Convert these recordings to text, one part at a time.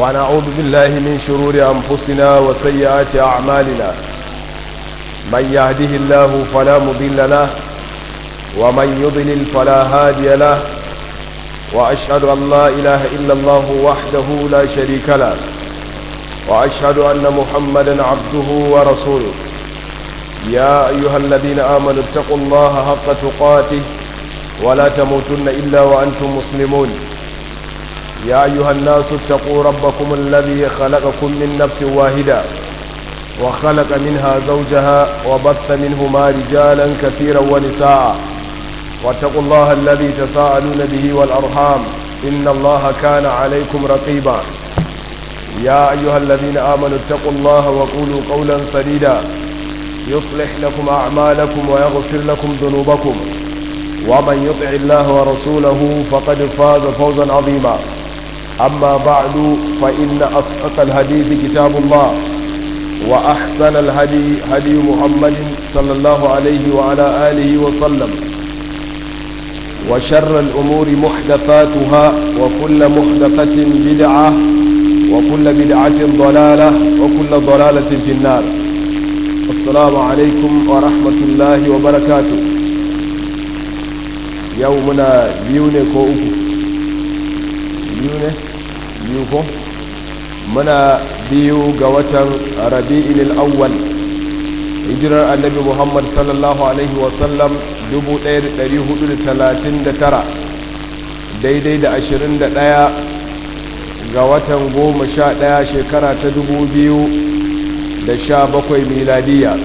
ونعوذ بالله من شرور أنفسنا وسيئات أعمالنا من يهده الله فلا مضل له ومن يضلل فلا هادي له وأشهد أن لا إله إلا الله وحده لا شريك له وأشهد أن محمدا عبده ورسوله يا أيها الذين آمنوا اتقوا الله حق تقاته ولا تموتن إلا وأنتم مسلمون يا أيها الناس اتقوا ربكم الذي خلقكم من نفس واحدة وخلق منها زوجها وبث منهما رجالا كثيرا ونساء واتقوا الله الذي تساءلون به والأرحام إن الله كان عليكم رقيبا يا أيها الذين آمنوا اتقوا الله وقولوا قولا سديدا يصلح لكم أعمالكم ويغفر لكم ذنوبكم ومن يطع الله ورسوله فقد فاز فوزا عظيما أما بعد فإن أصدق الحديث كتاب الله وأحسن الهدي هدي محمد صلى الله عليه وعلى آله وسلم وشر الأمور محدثاتها وكل محدثة بدعة وكل بدعة ضلالة وكل ضلالة في النار السلام عليكم ورحمة الله وبركاته يومنا بيوني كو biyu ne biyu ko muna biyu ga watan rabi'in al'awwal hijirar annabi muhammad sallallahu alaihi wasallam 1439 daidai da 21 ga watan goma sha ɗaya shekara ta 2017 miladiya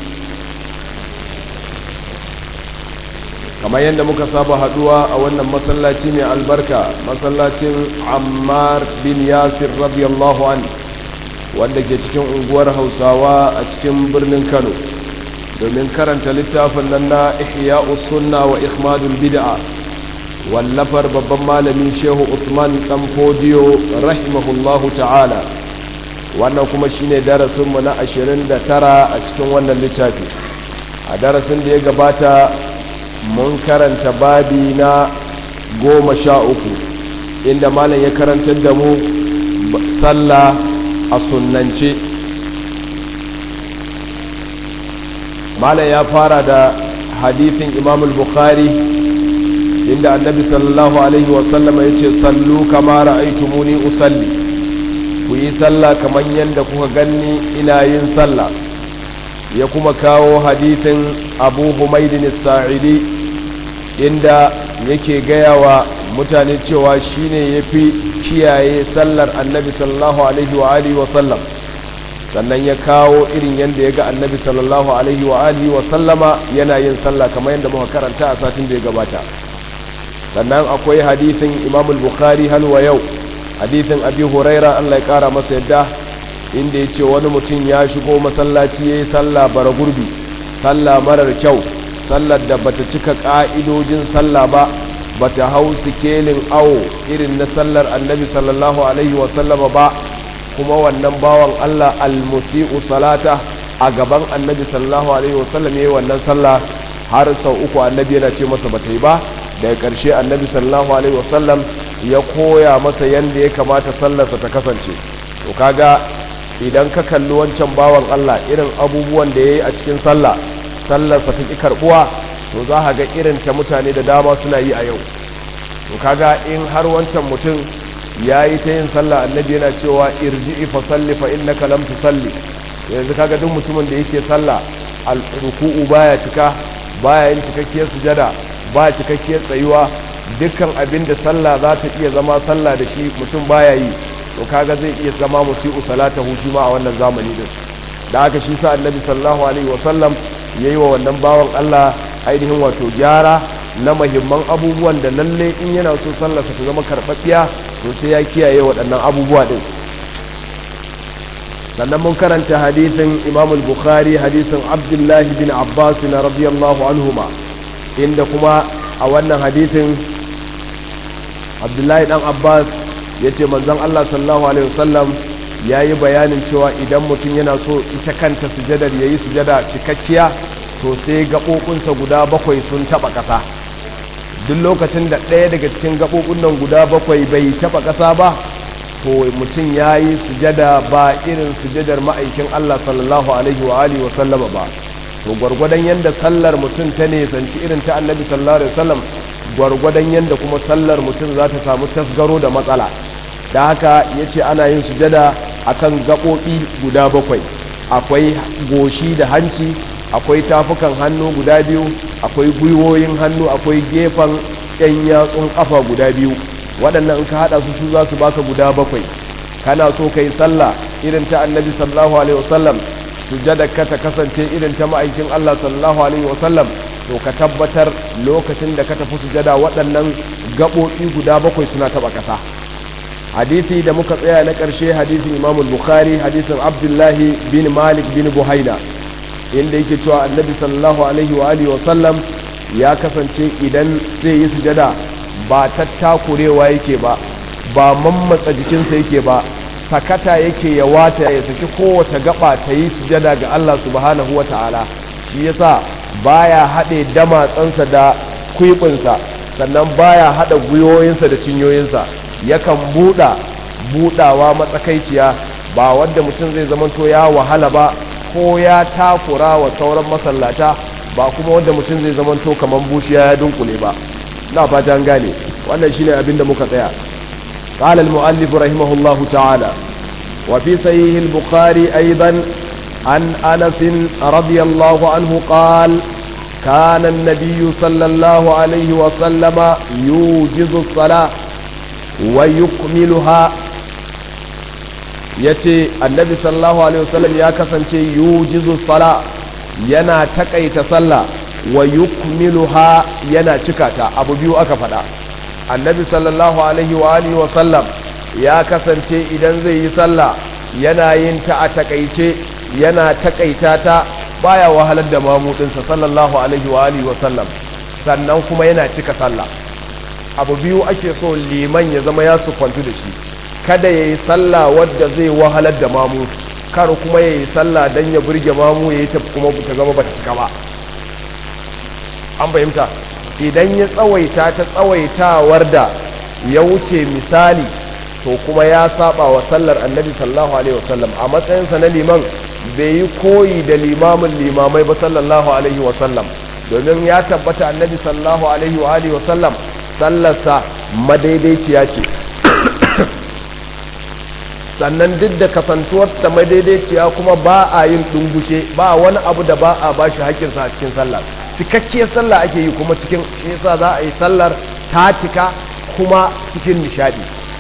kamar yadda muka saba haduwa a wannan masallaci mai albarka masallacin ammar bin yasir radiyallahu an wanda ke cikin unguwar hausawa a cikin birnin kano domin karanta littafin nan na ihya sunna wa ikhmadul bid'a wallafar babban malamin shehu usman dan fodiyo rahimahullahu ta'ala wannan kuma shine darasinmu na 29 a cikin wannan littafi a darasin da ya gabata mun karanta babi na goma sha uku inda malam ya karantar da mu sallah a sunnance malam ya fara da hadithin imam bukhari inda annabi sallallahu alaihi wasallam ya ce sallu kama ra'aitumuni usalli ku yi sallah kamar yadda kuka ganni ina yin sallah ya kuma kawo hadithin abu humaidin sa'idi inda yake gaya wa mutane cewa shine ya fi kiyaye sallar annabi sallallahu alaihi wa alihi wa sallam sannan ya kawo irin yadda ya ga annabi sallallahu alaihi wa alihi wa sallama yana yin sallah kamar yadda muka karanta a satin da ya gabata sannan akwai hadithin imam al-bukhari halwa yau hadithin abi huraira Allah ya kara masa yadda inda ya ce wani mutum ya shigo masallaci ya yi sallah bara gurbi sallah marar kyau sallar da bata cika ƙa'idojin sallah ba bata hau sikelin awo irin na sallar annabi sallallahu alaihi wasallama ba kuma wannan bawan Allah almusi'u salata a gaban annabi sallallahu alaihi wasallam ya yi wannan sallah har sau uku annabi yana ce masa bata yi ba daga ƙarshe annabi sallallahu alaihi wasallam ya koya masa yadda ya kamata sallarsa ta kasance to kaga idan ka kalli wancan bawan Allah irin abubuwan da ya yi a cikin sallah sallarsa ta ƙi karɓuwa to za a ga irin ta mutane da dama suna yi a yau to kaga in har wancan mutum ya yi ta yin sallah annabi yana cewa irji'i fa salli fa innaka lam tusalli yanzu kaga duk mutumin da yake sallah al-ruku'u baya cika baya yin cikakkiyar sujada ba cikakkiyar tsayuwa dukkan abin da sallah za ta iya zama sallah da shi mutum baya yi to kaga zai iya zama musi'u salatahu shi ma a wannan zamani din da haka shi sa annabi sallallahu alaihi wasallam ya yi wa wannan bawan Allah ainihin wato gyara na mahimman abubuwan da lalle in yana so sallarsa ta zama karɓaɓɓiya to sai ya kiyaye waɗannan abubuwa ɗin sannan mun karanta hadisin imam bukhari hadisin abdullahi bin abbas na radiyallahu anhuma inda kuma a wannan hadisin abdullahi dan abbas ya ce manzon allah sallallahu alaihi wasallam ya yi bayanin cewa idan mutum yana so ita kanta sujadar ya yi sujada cikakkiya to sai gaɓoɓinsa guda bakwai sun taɓa ƙasa duk lokacin da ɗaya daga cikin gaɓoɓin nan guda bakwai bai taɓa ƙasa ba to mutum ya yi sujada ba irin sujadar ma'aikin Allah sallallahu alaihi wa alihi wasallama ba to gwargwadon yadda sallar mutum ta nesanci irin ta annabi sallallahu alaihi wasallam gwargwadon yadda kuma sallar mutum za ta samu tasgaro da matsala da haka ya ce ana yin sujada akan gaɓoɓi guda bakwai akwai goshi da hanci akwai tafukan hannu guda biyu akwai gwiwoyin hannu akwai gefen yan yatsun ƙafa guda biyu waɗannan in ka haɗa su su za su baka guda bakwai kana so ka yi sallah irin ta annabi sallallahu alaihi wasallam sujada ka ta kasance irin ta ma'aikin Allah sallallahu alaihi wasallam to ka tabbatar lokacin da ka tafi sujada waɗannan gaɓoɓi guda bakwai suna taɓa ƙasa hadisi da muka tsaya na ƙarshe hadisin imam bukhari hadisin abdullahi bin malik bin buhaina inda yake cewa annabi sallallahu alaihi wa alihi wasallam ya kasance idan zai yi sujada ba tattakurewa yake ba ba mammatsa jikinsa yake ba sakata yake ya wata ya saki kowace gaba ta yi sujada ga Allah subhanahu wa ta'ala shi yasa baya haɗe damatsansa da kwiɓinsa sannan baya haɗa gwiwoyinsa da cinyoyinsa yakan buɗa buɗawa matsakaiciya ba wanda mutum zai zamanto ya wahala ba ko ya takura wa sauran masallata ba kuma wanda mutum zai zamanto kamar bushiya ya dunkule ba na fatan gane wannan shine abin da muka tsaya قال المؤلف رحمه الله تعالى وفي صحيح البخاري أيضا عن أنس رضي الله عنه قال كان النبي صلى الله عليه وسلم يوجز الصلاة ويكملها yace annabi sallallahu alaihi wasallam ya kasance yujizu sala yana takaita sallah wa yukmiluha yana cikata abu biyu aka faɗa annabi sallallahu alaihi wa alihi wa sallam ya kasance idan zai yi sallah yana yin ta a takaice yana takaita ta baya wahalar da mamudinsa sallallahu alaihi wa alihi wa sallam sannan kuma yana cika sallah abu biyu ake so liman ya zama ya sufantu da shi kada ya yi sallah wadda zai wahalar da mamu kar kuma ya yi sallah don ya burge mamu ya yi ta kuma ta gama ba ta cika ba an fahimta idan ya tsawaita ta tsawaitawar da ya wuce misali to kuma ya saba wa sallar annabi sallallahu alaihi wasallam a matsayinsa na liman bai yi koyi da limamin limamai ba sallallahu alaihi wasallam domin ya tabbata annabi sallallahu alaihi wa alihi wasallam sallarsa madaidaiciya ce sannan duk da kasantuwarsa madaidaiciya kuma ba a yin dungushe ba wani abu da ba a bashi haƙƙinsa a cikin sallah cikakkiyar sallah ake yi kuma cikin yasa za a yi sallar ta cika kuma cikin nishadi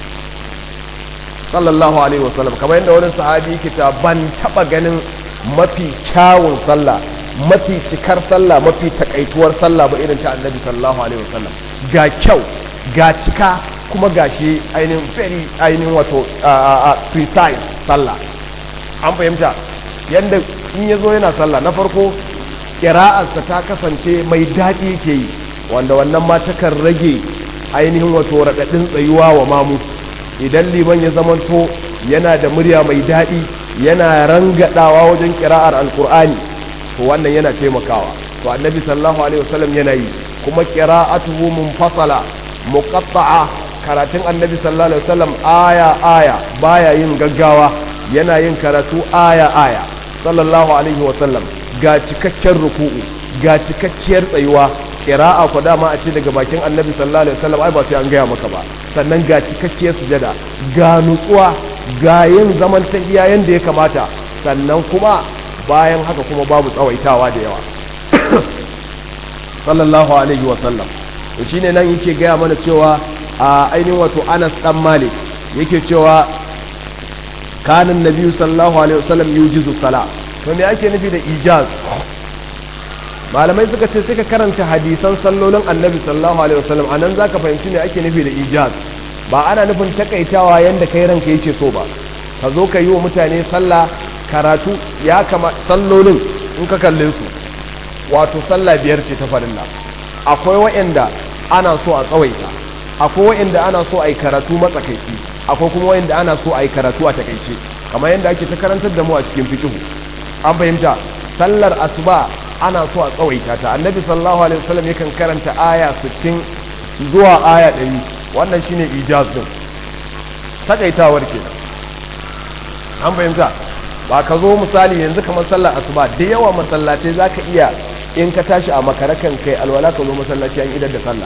sallallahu alaihi wasallam kamar yadda wani sahabi yake ta ban taba ganin mafi kyawun sallah mafi cikar sallah mafi takaituwar sallah ba irin ta annabi sallallahu alaihi wasallam ga kyau ga cika kuma ga shi ainihin very ainihin wato precise sallah an fahimta yadda in ya zo yana sallah na farko kira'arsa ta kasance mai daɗi ke yi wanda wannan ma takan rage ainihin wato raɗaɗin tsayuwa wa mamu idan liman ya zamanto yana da murya mai daɗi yana rangadawa wajen kira'ar alkur'ani to wannan yana taimakawa to annabi sallallahu alaihi wasallam yana yi kuma qira'atuhu munfasala muqatta'a karatun annabi sallallahu alaihi wasallam aya aya baya yin gaggawa yana yin karatu aya aya sallallahu alaihi wasallam ga cikakken ruku'u ga cikakkiyar tsayuwa qira'a ko dama a ce daga bakin annabi sallallahu alaihi wasallam ai ba sai an gaya maka ba sannan ga cikakkiyar sujada ga nutsuwa ga yin zaman tahiya yanda ya kamata sannan kuma bayan haka kuma babu tsawaitawa da yawa sallallahu alaihi wasallam to shine nan yake gaya mana cewa a ainihin wato Anas dan Malik yake cewa kanan nabiyyu sallallahu alaihi wasallam yujizu sala to me ake nufi da ijaz malamai suka ce suka karanta hadisan sallolin annabi sallallahu alaihi wasallam anan zaka fahimci me ake nufi da ijaz ba ana nufin takaitawa yanda kai ranka yake so ba ka zo ka yi wa mutane sallah karatu ya kama sallolin in ka kalle su wato sallah biyar ce ta farilla akwai wa'anda ana so a tsawaita akwai wa'anda ana so a yi karatu matsakaici akwai kuma wa'anda ana so a yi karatu a takaice kamar yadda ake ta karantar da mu a cikin fikihu an fahimta sallar asuba ana so a tsawaita ta annabi sallallahu alaihi wasallam yakan karanta aya 60 zuwa aya 100 wannan shine ijaz din takaitawar kenan an fahimta ba ka zo misali yanzu kamar sallar asuba da yawa masallatai za ka iya in ka tashi a makarakan kai alwala ka zo masallaci an idar da sallah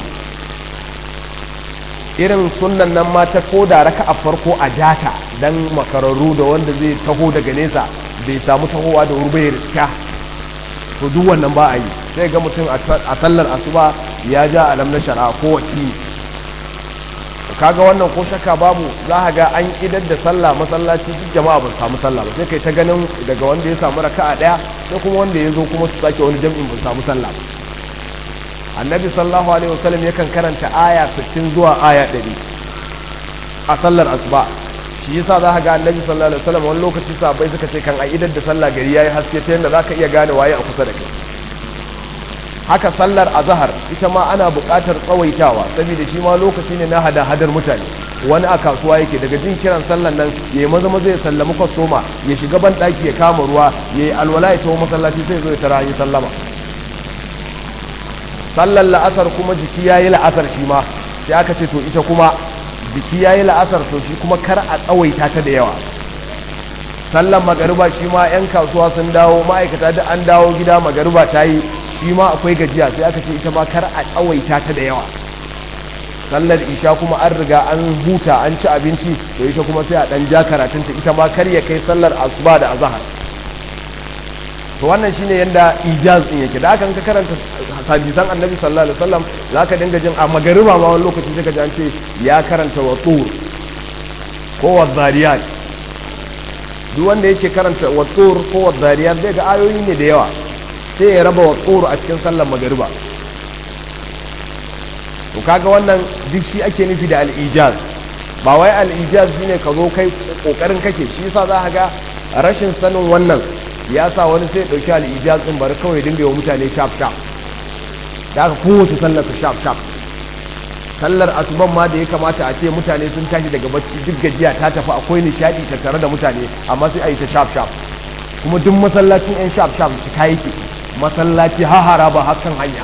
irin sunan nan ma ta ko da raka a farko a jata dan makararru da wanda zai taho daga nesa bai samu tahowa da wuri bai riska to duk wannan ba a yi sai ga mutum a sallar asuba ya ja alam na shari'a ko wakili kaga wannan ko shakka babu za a ga an idar da sallah masallaci duk jama'a ba su samu sallah ba sai kai ta ganin daga wanda ya samu raka'a daya sai kuma wanda ya zo kuma su sake wani jam'in ba su samu sallah ba annabi sallallahu alaihi wasallam yakan karanta aya 60 zuwa aya 100 a sallar asuba shi yasa za ka ga annabi sallallahu alaihi wasallam wani lokaci sahabbai suka ce kan a idar da sallah gari yayi haske ta yanda zaka iya gane waye a kusa da kai haka sallar azhar ita ma ana buƙatar tsawaitawa saboda shi ma lokaci ne na hada hadar mutane wani a kasuwa yake daga jin kiran sallar nan ya yi maza maza ya sallami kwastoma ya shiga ban ɗaki ya kama ruwa ya yi alwala ya tawo masallaci sai zo ya tara yi sallama sallar la'asar kuma jiki ya yi la'asar shi ma sai aka ce to ita kuma jiki ya yi la'asar to shi kuma kar a tsawaita ta da yawa sallar magariba shi ma 'yan kasuwa sun dawo ma'aikata da an dawo gida magariba ta yi shi ma akwai gajiya sai aka ce ita ma kar a tsawaita ta da yawa sallar isha kuma an riga an huta an ci abinci to ita kuma sai a dan ja karatunta ita ma kar ya kai sallar asuba da azhar to wannan shine yanda ijaz din yake da haka ka karanta hadisan annabi sallallahu alaihi wasallam zaka dinga jin a magariba ma wani lokaci sai ka ji an ce ya karanta wa tur ko wa zariyat duk wanda yake karanta wa tur ko wa zariyat zai ga ayoyi ne da yawa sai ya raba wa tsoro a cikin sallar magariba to kaga wannan duk shi ake nufi da al'ijaz ba wai al'ijaz shine ka zo kai kokarin kake shi yasa za ka ga rashin sanin wannan ya sa wani sai ya dauki al'ijaz din bari kawai dinga wa mutane shaf shaf da aka kowace sallar ta shaf shaf sallar asuban ma da ya kamata a ce mutane sun tashi daga bacci duk gajiya ta tafi akwai nishadi tattare da mutane amma sai a yi ta shaf shaf kuma duk masallacin yan shaf shaf su kayi ke masallaci hahara ba hakan hanya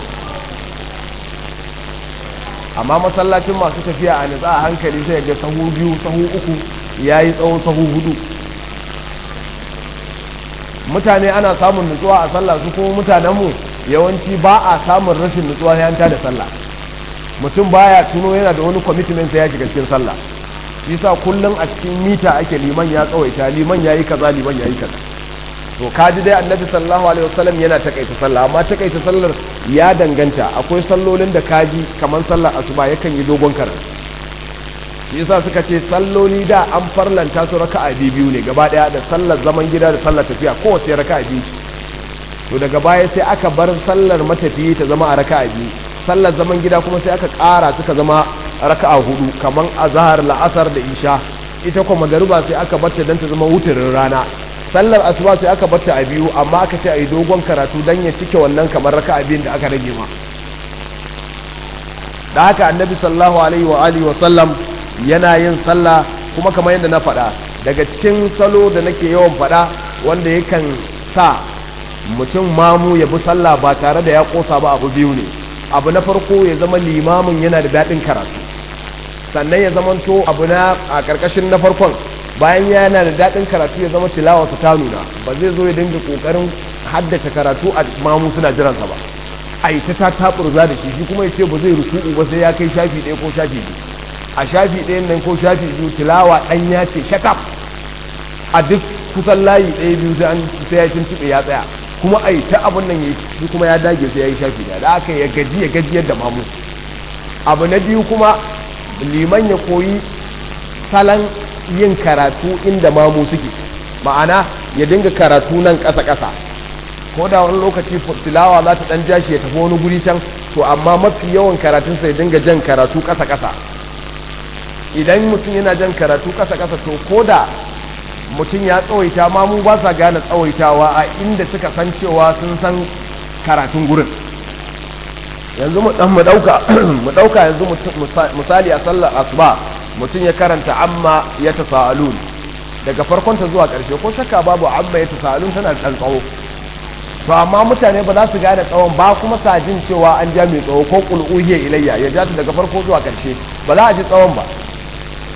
amma masallacin masu tafiya a nitsa a hankali sai ga sahu biyu sahu uku ya yi tsawon sahu hudu mutane ana samun nutsuwa a sallah su kuma mutanenmu yawanci ba a samun rashin nutsuwa ya da sallah mutum baya tuno yana da wani commitment ya shiga cikin sallah yasa kullum a cikin mita ake liman ya tsawaita liman ya yi kaza liman ya yi kaza to kaji dai annabi sallallahu alaihi wasallam yana takaita sallah amma takaita sallar ya danganta akwai sallolin da kaji kamar sallar asuba yakan yi dogon karatu shi yasa suka ce salloli da an farlanta su raka'a biyu ne gaba daya da sallar zaman gida da sallar tafiya kowace raka'a biyu to daga baya sai aka bar sallar matafiyi ta zama a raka'a biyu sallar zaman gida kuma sai aka ƙara suka zama raka'a hudu kamar azhar la'asar da isha ita kuma magariba sai aka barta dan ta zama wuturin rana sallar asuba sai aka barta a biyu amma aka ce a yi dogon karatu don ya cike wannan kamar raka abin da aka rage ma da haka annabi sallallahu alaihi wa alihi wa sallam yana yin sallah kuma kamar yadda na faɗa daga cikin salo da nake yawan faɗa wanda yakan sa mutum mamu ya bi sallah ba tare da ya kosa ba abu biyu ne abu na farko ya zama limamin yana da daɗin karatu sannan ya zamanto abu na a ƙarƙashin na farkon bayan yana da daɗin karatu ya zama tilawa ta nuna ba zai zo ya dinga ƙoƙarin haddace karatu a mamu suna jiransa ba a yi ta taɓurza da shi shi kuma ya ce ba zai ruku'u ba sai ya kai shafi ɗaya ko shafi biyu a shafi ɗayan nan ko shafi biyu tilawa ɗan ya ce shakaf a duk kusan layi ɗaya biyu sai an sai ya cinciɓe ya tsaya kuma a yi ta abin nan ya shi kuma ya dage sai ya yi shafi ɗaya da aka ya gaji ya gaji yadda mamu abu na biyu kuma liman ya koyi salon yin karatu inda mamu suke ma'ana ya dinga karatu nan ƙasa-ƙasa ko da wani lokaci tilawa za ta ɗan jashi ya tafi wani guri can to amma mafi yawan karatunsa ya dinga jan karatu ƙasa-ƙasa idan mutum yana jan karatu ƙasa-ƙasa to ko da mutum ya tsawaita mamu ba sa gane tsawaitawa a inda suka san cewa sun san karatun gurin yanzu mu ɗauka yanzu misali a sallar asuba mutum ya karanta amma ya tasa'alun daga farkonta zuwa ƙarshe ko shakka babu amma ya tasa'alun tana da tsawo to amma mutane ba za su gane tsawon ba kuma sa jin cewa an ja mai tsawo ko qul uhiya ilayya ya ja ta daga farko zuwa ƙarshe ba za a ji tsawon ba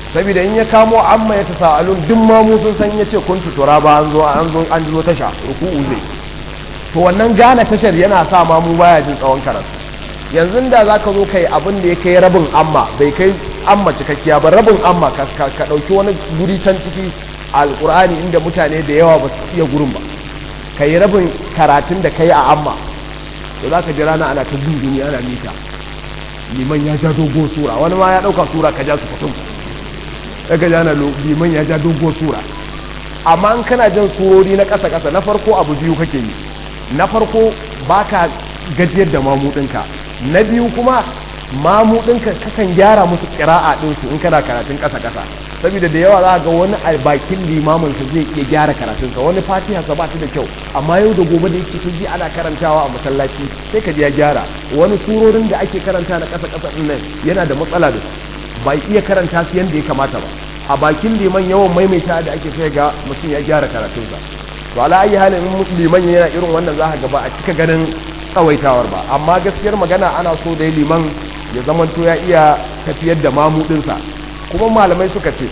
saboda in ya kamo amma ya tasa'alun duk ma mu sun san yace kun tutura ba an zo an zo an zo tasha ruku'u zai to wannan gane tashar yana sa ma mu baya jin tsawon karatu yanzu da zaka zo kai abin da ya kai rabin amma bai kai amma cikakkiya ba rabin amma ka ka dauki wani guri can ciki alqur'ani inda mutane da yawa ba su iya gurin ba kai rabin karatun da kai a amma to zaka ji rana ana ta dunduni ana mita liman ya ja dogo sura wani ma ya dauka sura ka ja su kutum daga jana liman ya ja dogo sura amma in kana jan surori na ƙasa ƙasa na farko abu biyu kake yi na farko baka gajiyar da mamudinka na biyu kuma mamudinka kakan gyara musu ƙira'a ɗinsu in kana karatun ƙasa ƙasa saboda da yawa za ga wani a bakin limamin sa zai iya gyara karatunsa wani fatiha sa ba ta da kyau amma yau da gobe da yake ji ana karantawa a masallaci sai ka ji ya gyara wani surorin da ake karanta na ƙasa ƙasa ɗin nan yana da matsala da su ba iya karanta su yadda ya kamata ba a bakin liman yawan maimaita da ake sai ga mutum ya gyara karatunsa to ala ayi halin in liman yana irin wannan za ga ba a cika ganin tsawaitawar ba amma gaskiyar magana ana so dai liman ya zamanto ya iya tafiyar da mamudinsa kuma malamai suka ce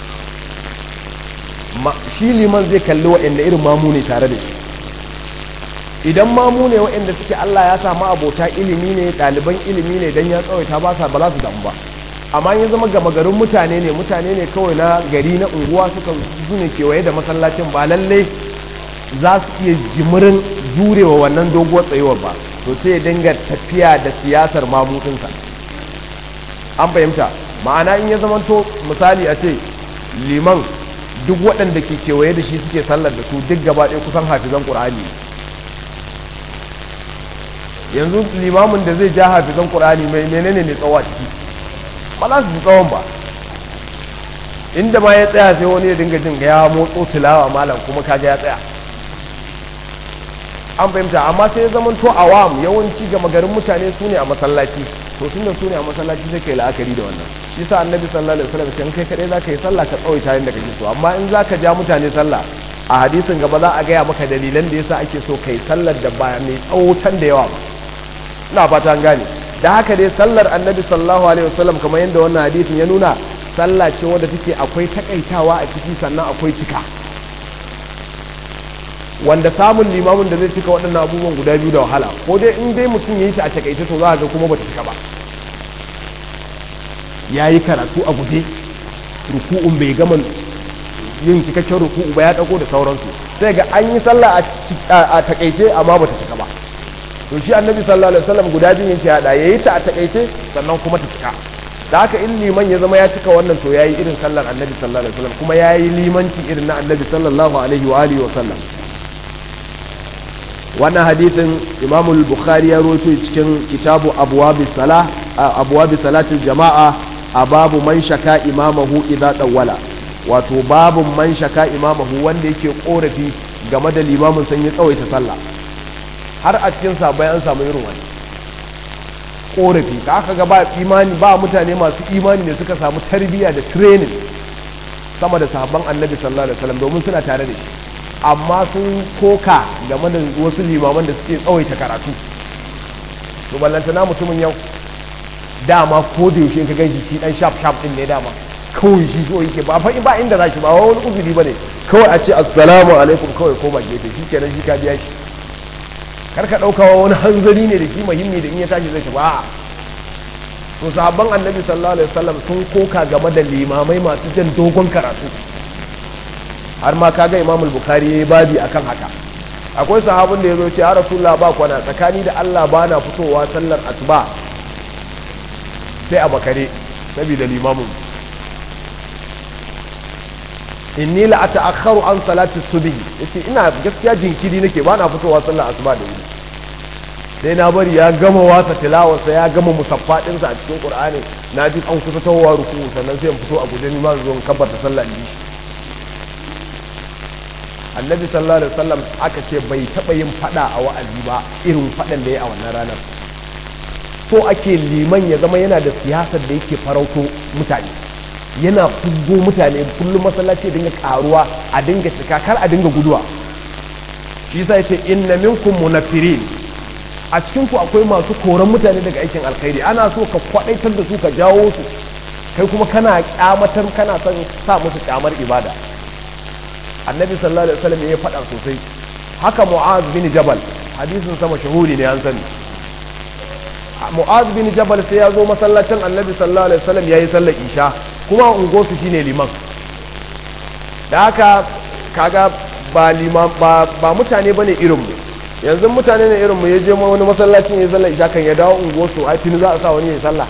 shi liman zai kalli waɗanda irin mamu ne tare da shi idan mamu ne waɗanda suke Allah ya samu abota ilimi ne ɗaliban ilimi ne don ya tsawaita ba sa ba za su damu ba amma ya zama gama garin mutane ne mutane ne kawai na gari na unguwa suka su ne kewaye da masallacin ba lalle za su iya jimirin jurewa wannan doguwar tsayuwar ba to sai ya dinga tafiya da siyasar mamudinsa an fahimta ma'ana in ya zama to misali a ce liman duk waɗanda ke kewaye da shi suke sallar da su duk gaba ɗaya kusan hafizan ƙur'ani yanzu limamin da zai ja hafizan ƙur'ani mai menene ne tsawa ciki ba za su ji tsawon ba inda ma ya tsaya sai wani ya dinga jin ya motso tilawa malam kuma kaga ya tsaya an fahimta amma sai ya zama to awam yawanci gama garin mutane su ne a masallaci to tun da su ne a masallaci sai kai la'akari da wannan shi sa annabi sallallahu alaihi wasallam kan kai kadai zaka yi sallah ka tsawaita yanda kake so amma in zaka ja mutane sallah a hadisin gaba za a gaya maka dalilan da yasa ake so kai sallar da ba mai tsawo can da yawa ba ina fata an gane da haka dai sallar annabi sallallahu alaihi wasallam kamar yadda wannan hadisin ya nuna sallah ce wadda take akwai takaitawa a ciki sannan akwai cika wanda samun limamin da zai cika waɗannan abubuwan guda biyu da wahala ko dai in dai mutum ya yi ta a takaice to za ga kuma bata cika ba ya yi karatu a guje ruku'un bai gama yin cikakken ruku'u ba ya ɗago da sauransu sai ga an yi sallah a takaice amma bata cika ba to shi annabi sallallahu alaihi wasallam guda biyu yake hada yayi ta a takaice sannan kuma ta cika da haka in liman ya zama ya cika wannan to yayi irin sallar annabi sallallahu alaihi wasallam kuma yayi limanci irin na annabi sallallahu alaihi wa alihi wasallam wannan hadithin Imam al-Bukhari ya rawaito cikin kitabu abwabi salah abwabi salatil jama'a a babu man shaka imamahu idza tawwala wato babu man shaka imamahu wanda yake korafi game da limamin san ya tsawaita sallah har a cikin sabai an samu irin wani korafi da aka ga ba imani ba mutane masu imani ne suka samu tarbiyya da training sama da sahabban annabi sallallahu alaihi wasallam domin suna tare da shi amma sun koka game da wasu limaman da suke tsawaita karatu to ballantana mutumin yau dama ko da yaushe ka ganshi shi dan sharp sharp din ne dama kawai shi so yake ba fa ba inda zaki ba wani uzuri bane kawai a ce assalamu alaikum kawai ko ba gefe shi kenan shi ka biya shi kar ka dauka wani hanzari ne da shi muhimmi da in ya tashi zai ci ba to sahabban annabi sallallahu alaihi wasallam sun koka game da limamai masu jan dogon karatu har ma kaga imam al-bukhari yayi babi akan haka akwai sahabin da yazo ce ya rasulullah ba kwana tsakani da Allah ba na fitowa sallar asuba sai a bakare saboda limamin inni la ata'akharu an salati subhi yace ina gaskiya jinkiri nake ba na fitowa sallar asuba da wuri sai na bari ya gama wasa tilawarsa ya gama musaffa ɗinsa a cikin qur'ani na ji an kusa tawowa ruku sannan sai in fito a guje ni ma zo in kabbata sallah ni annabi sallallahu alaihi wasallam aka ce bai taba yin fada a wa'azi ba irin fadan da ya a wannan ranar so ake liman ya zama yana da siyasar da yake farauto mutane yana fuzgo mutane kullum masallaci dinga karuwa a dinga cika kar a dinga guduwa shi yasa yace inna minkum munafirin a cikin ku akwai masu koran mutane daga aikin alkhairi ana so ka kwadaitar da su ka jawo su kai kuma kana kyamatar kana son sa musu kyamar ibada annabi sallallahu alaihi wasallam ya faɗa sosai haka mu'az bin jabal hadisin sama shahuri ne an sani mu'az bin jabal sai ya zo masallacin annabi sallallahu alaihi wasallam yayi sallar isha kuma ungosu shine liman da haka kaga ba liman ba, ba mutane bane irin mu yanzu mutane ne irin mu ya je wani masallacin ya sallar isha kan ya dawo ungosu a tuni za a sa wani ya sallah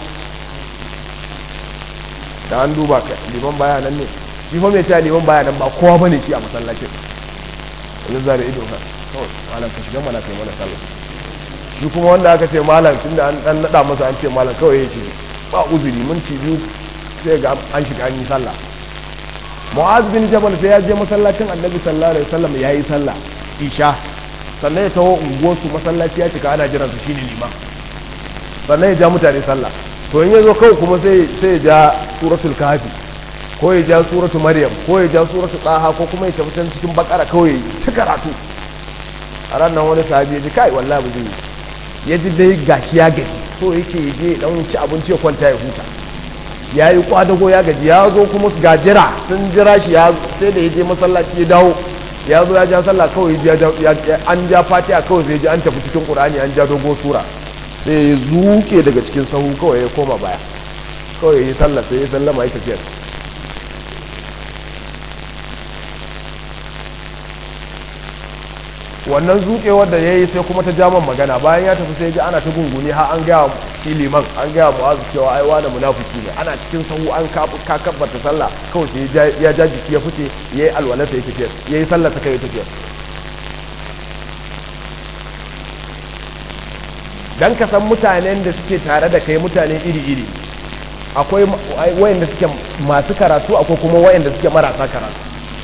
da an duba ka liman baya nan ne shi fa mai cewa liman baya nan ba kowa bane shi a masallacin wani zare ido ka kawai malam ka shiga mana kai mana sallah shi kuma wanda aka ce malam tunda an dan nada masa an ce malam kawai ya ce ba uzuri minti biyu sai ga an shiga an yi sallah mu'az bin jabal sai ya je masallacin annabi sallallahu alaihi wasallam yayi sallah isha sannan ya taho unguwarsu masallaci ya cika ana jiran su shine liman sannan ya ja mutane sallah to in yazo kawai kuma sai sai ya ja suratul kahfi ko ya ja suratul maryam ko ya ja suratul taha ko kuma ya tafi can cikin bakara kawai ci karatu a ranar wani sahabi ya ji kai wallahi ba zai ya ji dai gashi ya gaji so yake je dan ci abinci ya kwanta ya huta ya yi kwadago ya gaji ya zo kuma ga jira sun jira shi sai da ya je masallaci ya dawo ya zo ya ja sallah kawai an ja fatiha kawai sai ji an tafi cikin qur'ani an ja dogo sura sai ya zuke daga cikin sahu kawai ya koma baya kawai ya yi sallah sai ya sallama ya tafiyar wannan zuƙewar da ya yi sai kuma ta jaman magana bayan ya tafi sai ji ana ta gunguni har an gaya shi liman an gaya mu'azu cewa ai wani munafiki ne ana cikin sahu an ka kabbata sallah kawai sai ya ja jiki ya fice yayi alwala sai ya tafi yayi sallah ta kai tafiya dan ka san mutanen da suke tare da kai mutane iri iri akwai wayanda suke masu karatu akwai kuma wayanda suke marasa karatu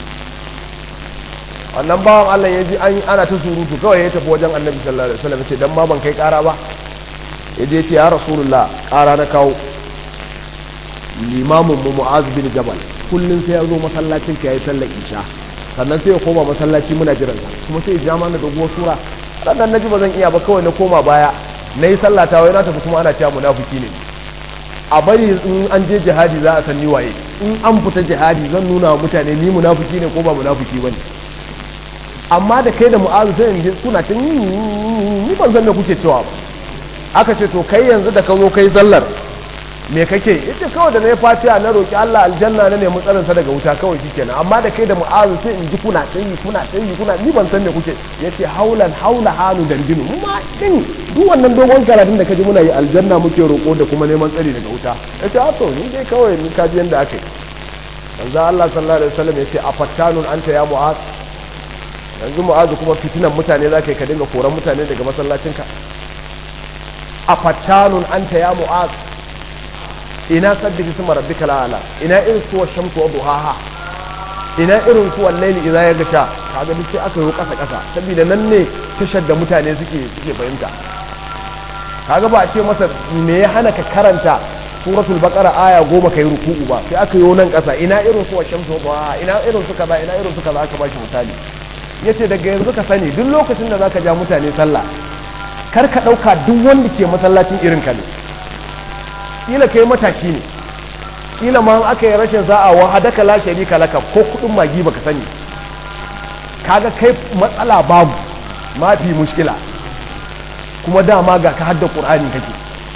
wannan bawan Allah ya ji ana ta surutu kawai ya tafi wajen annabi sallallahu alaihi wasallam ce dan ma ban kai kara ba ya je ce ya rasulullah kara na kawo limamin mu mu'az bin jabal kullun sai ya zo masallacin ka yayi sallar isha sannan sai ya koma masallaci muna jiran sa kuma sai ya ja mana doguwar sura sannan naji ba zan iya ba kawai na koma baya nayi sallah ta wai na tafi kuma ana cewa munafiki ne a bari in an je jihadi za a san ni waye in an fita jihadi zan nuna wa mutane ni munafiki ne ko ba munafiki bane amma da kai da mu'azu sai in kuna ta ni ban san me kuke cewa ba aka ce to kai yanzu da ka zo kai sallar me kake yace kawai da na yi fatiha na roki Allah aljanna na nemi tsarin sa daga wuta kawai shikenan amma da kai da mu'azu sai in ji kuna ta yi kuna ta yi kuna ni ban san me kuke yace haulan haula hanu dandinu ma din duk wannan dogon karatun da kaji muna yi aljanna muke roko da kuma neman tsari daga wuta yace a to ni dai kawai ni kaji yanda aka yi manzo Allah sallallahu alaihi wasallam yace afattanun anta ya mu'az yanzu mu'azu kuma fitinan mutane za ka yi ka dinga koran mutane daga masallacinka a fattanun anta ya mu'az ina sabbi isma rabbika la'ala ina irin suwa shamsu wa duhaha ina irin suwa laili idza ya gasha kaga duk sai aka yi kasa kasa saboda nan ne tashar da mutane suke suke fahimta kaga ba a ce masa me ya hana ka karanta suratul baqara aya goma kai ruku'u ba sai aka yi nan kasa ina irin suwa shamsu wa duhaha ina irin su kaza ina irin su kaza aka ba shi misali ya ce daga yanzu ka sani duk lokacin da za ka ja mutane sallah kar ka ɗauka duk wanda ke masallacin irin ka ne ƙila kai mataki ne ƙila ma aka yi rashin sa'a wa hadaka la sharika laka ko kuɗin magi baka sani kaga kai matsala babu mafi mushkila kuma dama ga ka hadda ƙur'ani kake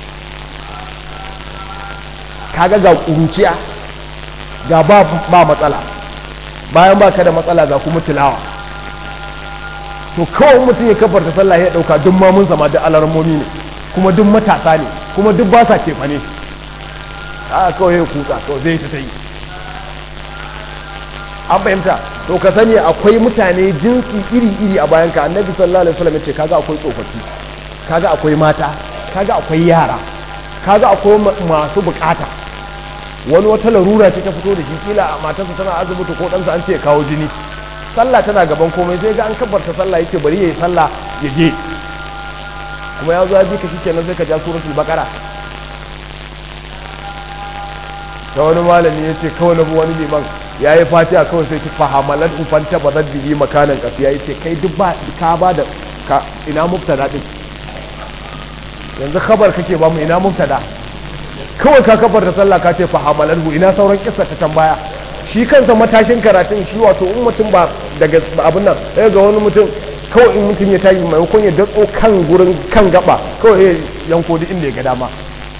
kaga ga ƙuruciya ga ba matsala bayan ba ka da matsala ga kuma tilawa to kawai mutum ya kafarta sallah ya dauka duk mamun sama da alarmomi ne kuma duk matasa ne kuma duk ba sa kefa ne a kawai ya kuka kawai zai ta yi an fahimta to ka sani akwai mutane jinsi iri-iri a bayan ka annabi sallallahu alaihi wasallam ya ce kaga akwai tsofaffi kaga akwai mata kaga akwai yara kaga akwai masu bukata wani wata larura ce ta fito da shi kila matarsa tana asibiti ko ɗansa an ce kawo jini sallah tana gaban komai sai ga an kabbarta sallah yake bari yayi sallah ya je kuma ya zo ya bi ka shikenan sai ka ja suratul baqara ta wani malami ya ce kawai na wani liman ya yi fatiha kawai sai ki fahamalar ufanta ba zan biyi makanan ƙasa ya ce kai duk ba ka ba da ka ina mubtada din yanzu khabar kake ba mu ina mubtada kawai ka kafar da sallah ka ce fa hamalarhu ina sauran kissa ta can baya shi kansa matashin karatun shi wato in mutum ba daga abin nan ya ga wani mutum kawai in mutum ya tashi maimakon ya datso kan gurin kan gaba kawai ya yanko duk inda ya ga dama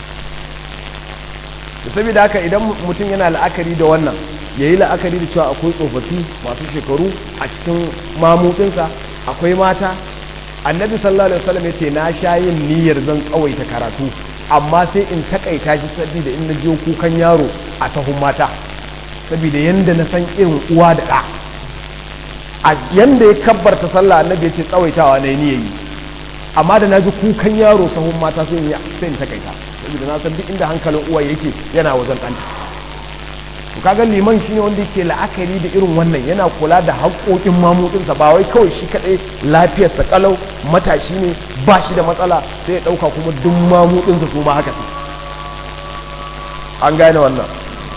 saboda haka idan mutum yana la'akari da wannan ya yi la'akari da cewa akwai tsofaffi masu shekaru a cikin mamutsinsa akwai mata annabi sallallahu alaihi wasallam yace na sha yin niyyar zan tsawaita karatu amma sai in takaita shi saboda in na je kukan yaro a tahun mata saboda yanda na san irin uwa da ɗa a yanda ya kabbarta sallah annabi yace tsawaitawa na niyyar yi amma da na ji kukan yaro sahun mata sai in sai in takaita saboda na san duk inda hankalin uwa yake yana wajen ɗanta to kaga liman shine wanda yake la'akari da irin wannan yana kula da haƙoƙin mamudinsa ba wai kawai shi kadai lafiyarsa kalau matashi ne ba shi da matsala sai ya ɗauka kuma duk mamudinsa su ma haka su an gane wannan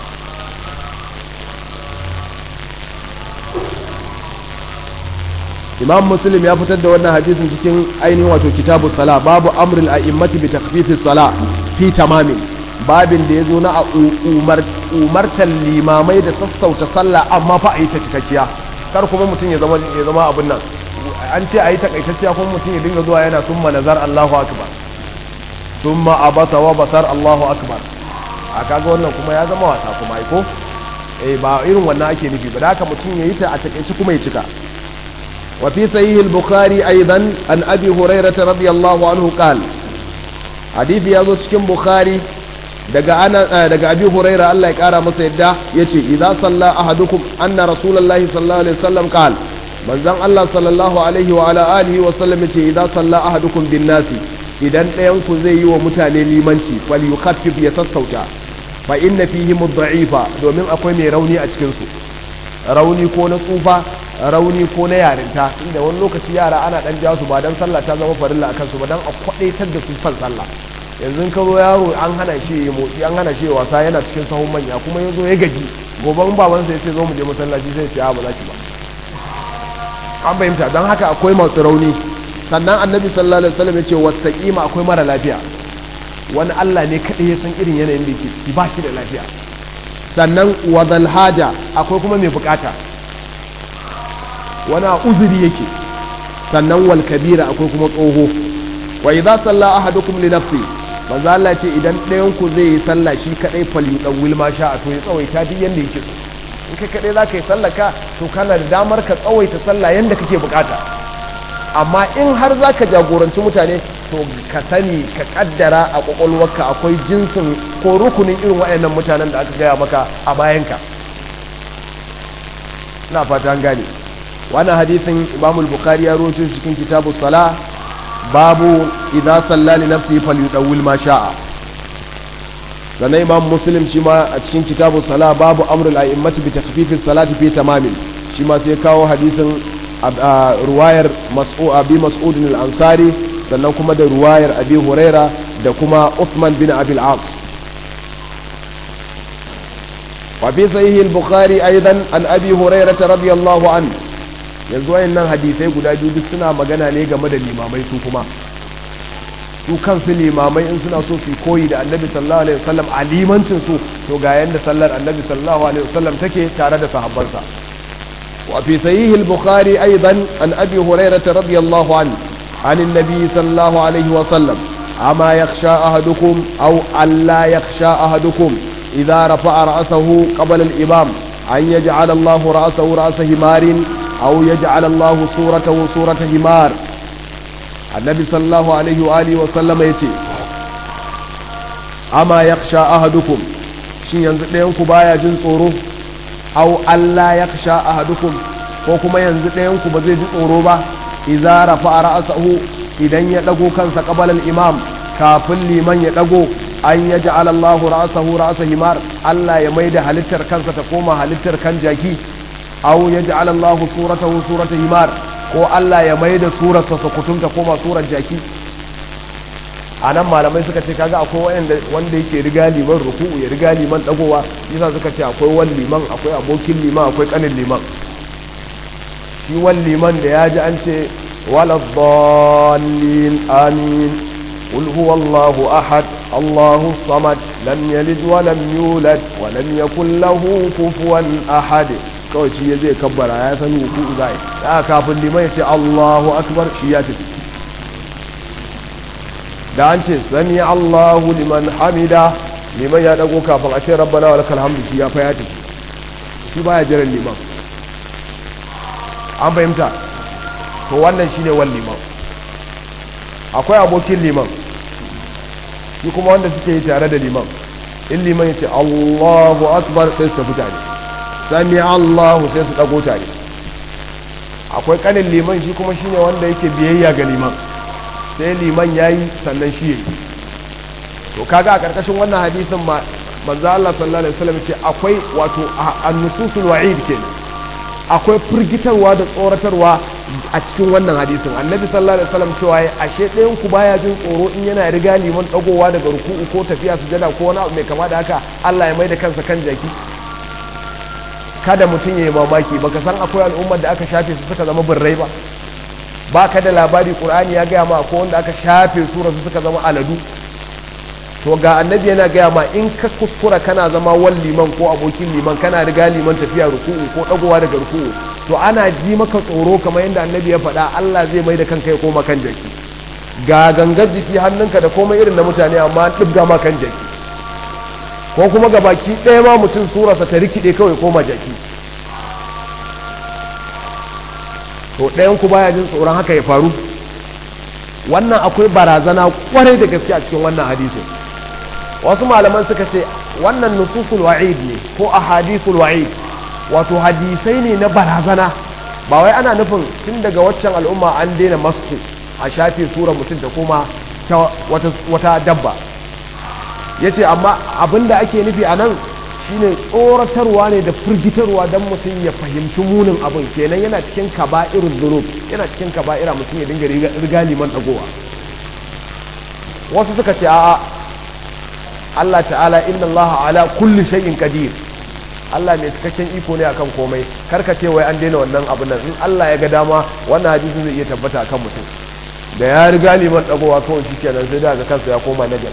imam muslim ya fitar da wannan hadisin cikin ainihin wato kitabu sala babu amrul a'immati bi takhfifis sala fi tamamin babin da ya zo na umartar limamai da sassauta sallah amma fa a yi ta cikakkiya kar kuma mutum ya zama ya zama abin nan an ce a yi takaitacciya kuma mutum ya dinga zuwa yana summa nazar Allahu akbar summa abasa wa basar Allahu akbar a kaga wannan kuma ya zama wasa kuma ai ko eh ba irin wannan ake nufi ba da haka mutum ya yi ta a takaici kuma ya cika wa fi sahih al-bukhari aidan an abi hurairah radiyallahu anhu qala hadisi ya zo cikin bukhari daga ana daga abi huraira Allah ya kara masa yadda yace idza salla ahadukum anna rasulullahi sallallahu alaihi wasallam qal manzon Allah sallallahu alaihi wa ala alihi wa sallam yace idza salla ahadukum bin nasi idan ɗayan ku zai yi wa mutane limanci fal yukhaffif ya sassauta fa inna fihi mudda'ifa domin akwai mai rauni a cikin su rauni ko na tsufa rauni ko na yarinta inda wani lokaci yara ana dan ja su ba dan sallah ta zama farilla akan su ba dan a kwadaitar da su fan sallah yanzu ka zo yaro an hana shi ya motsi an hana shi ya wasa yana cikin sahun manya kuma ya zo ya gaji gobe in babansa ya ce zo mu je masallaci sai ce a ba za ki ba an fahimta don haka akwai masu rauni sannan annabi sallallahu alaihi wasallam ya ce wastaqima akwai mara lafiya wani Allah ne kadai ya san irin yanayin da yake ciki ba shi da lafiya sannan wadal haja akwai kuma mai bukata wani uzuri yake sannan wal kabira akwai kuma tsoho wa idza salla ahadukum li nafsi manzo Allah ce idan ɗayan ku zai yi sallah shi kadai falyudawwil ma sha to ya tsawaita duk yanda yake so in kai kadai zaka yi sallah ka to kana da damar ka tsawaita sallah yanda kake bukata amma in har zaka jagoranci mutane to ka sani ka kaddara a kwakwalwarka akwai jinsin ko rukunin irin waɗannan mutanen da aka gaya maka a bayanka ina fata an gane wannan hadisin imamul bukhari ya rawaito cikin kitabu salah babu idza salla li nafsihi falyudawwil ma sha'a sannan imam muslim shi ma a cikin kitabu sala babu amrul a'immati bi takhfifis salati fi tamamin shi ma sai kawo hadisin ruwayar mas'ud abi mas'ud al-ansari sannan kuma da ruwayar abi huraira da kuma uthman bin abi al-as wa fi sahih al-bukhari aidan an abi hurairah radiyallahu anhu yanzu wayannan hadisai guda biyu duk suna magana ne game da limamai su kuma su kansu limamai in suna so su koyi da annabi sallallahu alaihi wasallam a limancin su to ga yanda sallar annabi sallallahu alaihi wasallam take tare da sahabbansa wa fi sahih al-bukhari aidan an abi hurairah radiyallahu an an annabi sallallahu alaihi wasallam ama yakhsha ahadukum aw alla yakhsha ahadukum idha rafa'a ra'sahu qabla al-imam an yaj'ala Allah ra'sahu ra'sa himarin أو يجعل الله صورته صورة همار النبي صلى الله عليه وآله وسلم يتي أما يخشى أحدكم shin yanzu ɗayanku baya jin tsoro au Allah ya sha ahadukum ko kuma yanzu ɗayanku ba zai ji tsoro ba idza rafa ra'sahu idan ya dago kansa qabala al-imam kafin liman ya dago an yaj'al Allah ra'sahu ra'sa himar Allah ya maida halittar kansa ta koma halittar kan jaki aw yaj'al Allahu suratahu surata himar ko Allah ya mai da surarsa sukutum ta koma surar jaki anan malamai suka ce kaga akwai wanda wanda yake riga liman ruku'u ya riga liman dagowa yasa suka ce akwai wani liman akwai abokin liman akwai kanin liman shi wani liman da ya ji an ce wala dhallin amin قل هو الله أحد الله الصمد لم يلد ولم يولد ولم يكن له كفوا أحد kawai shi zai kabbara ya san hukuku zai da kafin liman ya ce Allahu akbar shi ya tafi da an ce sami Allahu liman hamida liman ya dago kafin a ce rabbana wa lakal hamdu shi ya fa ya tafi shi baya jiran liman an fahimta to wannan shine wal liman akwai abokin liman shi kuma wanda suke yi tare da liman in liman ya ce Allahu akbar sai su tafi tare sami Allahu sai su dago tare akwai kanin liman shi kuma shine wanda yake biyayya ga liman sai liman yayi sannan shi yayi to kaga a karkashin wannan hadisin ma manzo Allah sallallahu alaihi wasallam ce akwai wato an-nususul wa'id kenan akwai firgitarwa da tsoratarwa a cikin wannan hadisin annabi sallallahu alaihi wasallam cewa ya ashe ɗayan ku baya jin tsoro in yana riga liman dagowa daga ruku'u ko tafiya sujada ko wani abu mai kama da haka Allah ya mai da kansa kan jaki kada mutum ya yi mamaki baka san akwai al'ummar da aka shafe su suka zama birrai ba ba ka da labari qur'ani ya gaya ma ko wanda aka shafe su su suka zama aladu to ga annabi yana gaya ma in ka kuskura kana zama wal liman ko abokin liman kana riga liman tafiya ruku'u ko dagowa daga ruku'u to ana ji maka tsoro kamar yadda annabi ya faɗa Allah zai mai da kanka ya koma kan jaki ga gangar jiki hannunka da komai irin na mutane amma an ɗibga ma kan jaki ko kuma ga baki ɗaya ma mutum surarsa ta rikide kawai koma jaki to ɗayan ku baya jin tsoron haka ya faru wannan akwai barazana kwarai da gaske a cikin wannan hadisin wasu malaman suka ce wannan nususul wa'id ne ko ahadithul wa'id wato hadisai ne na barazana ba wai ana nufin tun daga waccan al'umma an daina masku a shafe sura mutum da kuma wata, wata dabba ya ce amma abinda ake nufi a nan shine tsoratarwa ne da firgitarwa don mutum ya fahimci munin abin kenan yana cikin kaba'irun zunub yana cikin kaba'ira mutum ya dinga riga liman dagowa wasu suka ce a'a Allah ta'ala inna Allah ala kulli shay'in qadir Allah mai cikakken iko ne akan komai karka ce wai an daina wannan abin nan in Allah ya ga dama wannan hadisin zai iya tabbata akan mutum da ya riga liman dagowa kawai shikenan sai da ga kansa ya koma nagar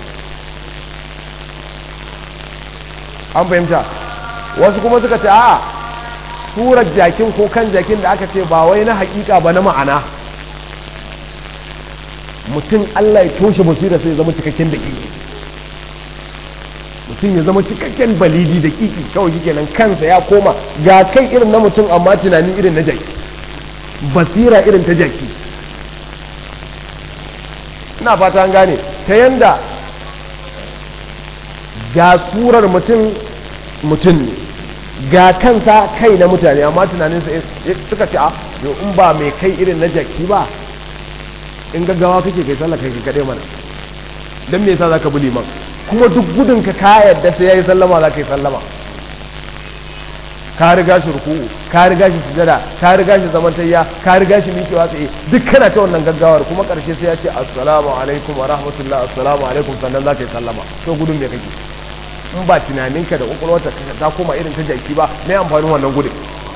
an fahimta wasu kuma suka ce a'a surar jakin ko kan jakin da aka ce ba wai na hakika ba na ma'ana mutum Allah ya toshe basira sai ya zama cikakken daƙiƙi mutum ya zama cikakken balidi da kiki kawai shi kenan kansa ya koma ga kai irin na mutum amma tunani irin na jaki basira irin ta jaki ina fata an gane ta yanda ga surar mutum mutum ne ga kansa kai na mutane amma tunaninsa suka ce a in ba mai kai irin na jaki ba in gaggawa kake kai sallah kai kaɗai mana don me yasa za ka bi liman kuma duk gudun ka ka yadda sai yayi sallama za ka yi sallama ka riga shi ruku'u ka riga shi sujada ka riga shi zamantayya ka riga shi miƙewa tsaye duk kana ta wannan gaggawar kuma ƙarshe sai ya ce assalamu alaikum wa rahmatullah assalamu alaikum sannan za ka yi sallama to gudun me kake in ba tunaninka da kwakwalwarta ta koma irin ta jaki ba me amfanin wannan gudun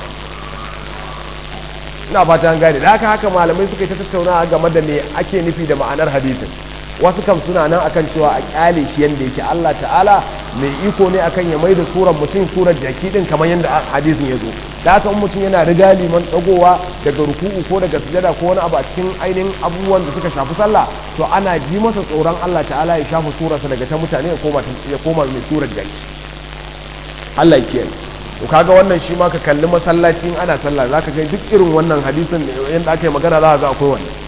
ina fata an gane da haka haka malamai suka yi ta tattaunawa game da me ake nufi da ma'anar hadisin wasu kam suna nan akan cewa a kyale shi yanda yake Allah ta'ala mai iko ne akan ya mai da surar mutum surar jaki din kamar yadda hadisin ya zo da haka mutum yana riga liman dagowa daga ruku'u ko daga sujada ko wani abu a cikin ainihin abubuwan da suka shafi sallah to ana ji masa tsoron Allah ta'ala ya shafa surarsa daga ta mutane ya koma ya koma mai surar jaki Allah ya kiyaye to kaga wannan shi ma ka kalli masallacin ana sallah zaka ga duk irin wannan hadisin yanda aka yi magana za ka ga akwai wannan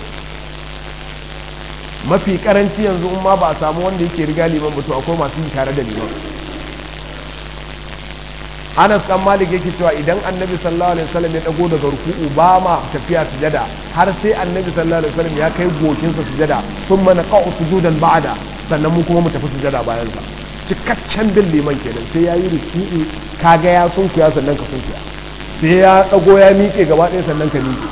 mafi karanci yanzu in ma ba a samu wanda yake riga liman ba to akwai masu yi tare da liman Anas dan Malik yake cewa idan Annabi sallallahu alaihi wasallam ya dago daga ruku'u ba ma tafiya sujada har sai Annabi sallallahu alaihi wasallam ya kai gokin sa sujada thumma naqa'u sujudan ba'da sannan mu kuma mu tafi sujada bayan sa cikakken bin liman kenan sai yayi ruku'u kaga ya sunkuya sannan ka sunkuya sai ya dago ya miƙe gaba ɗaya sannan ka miƙe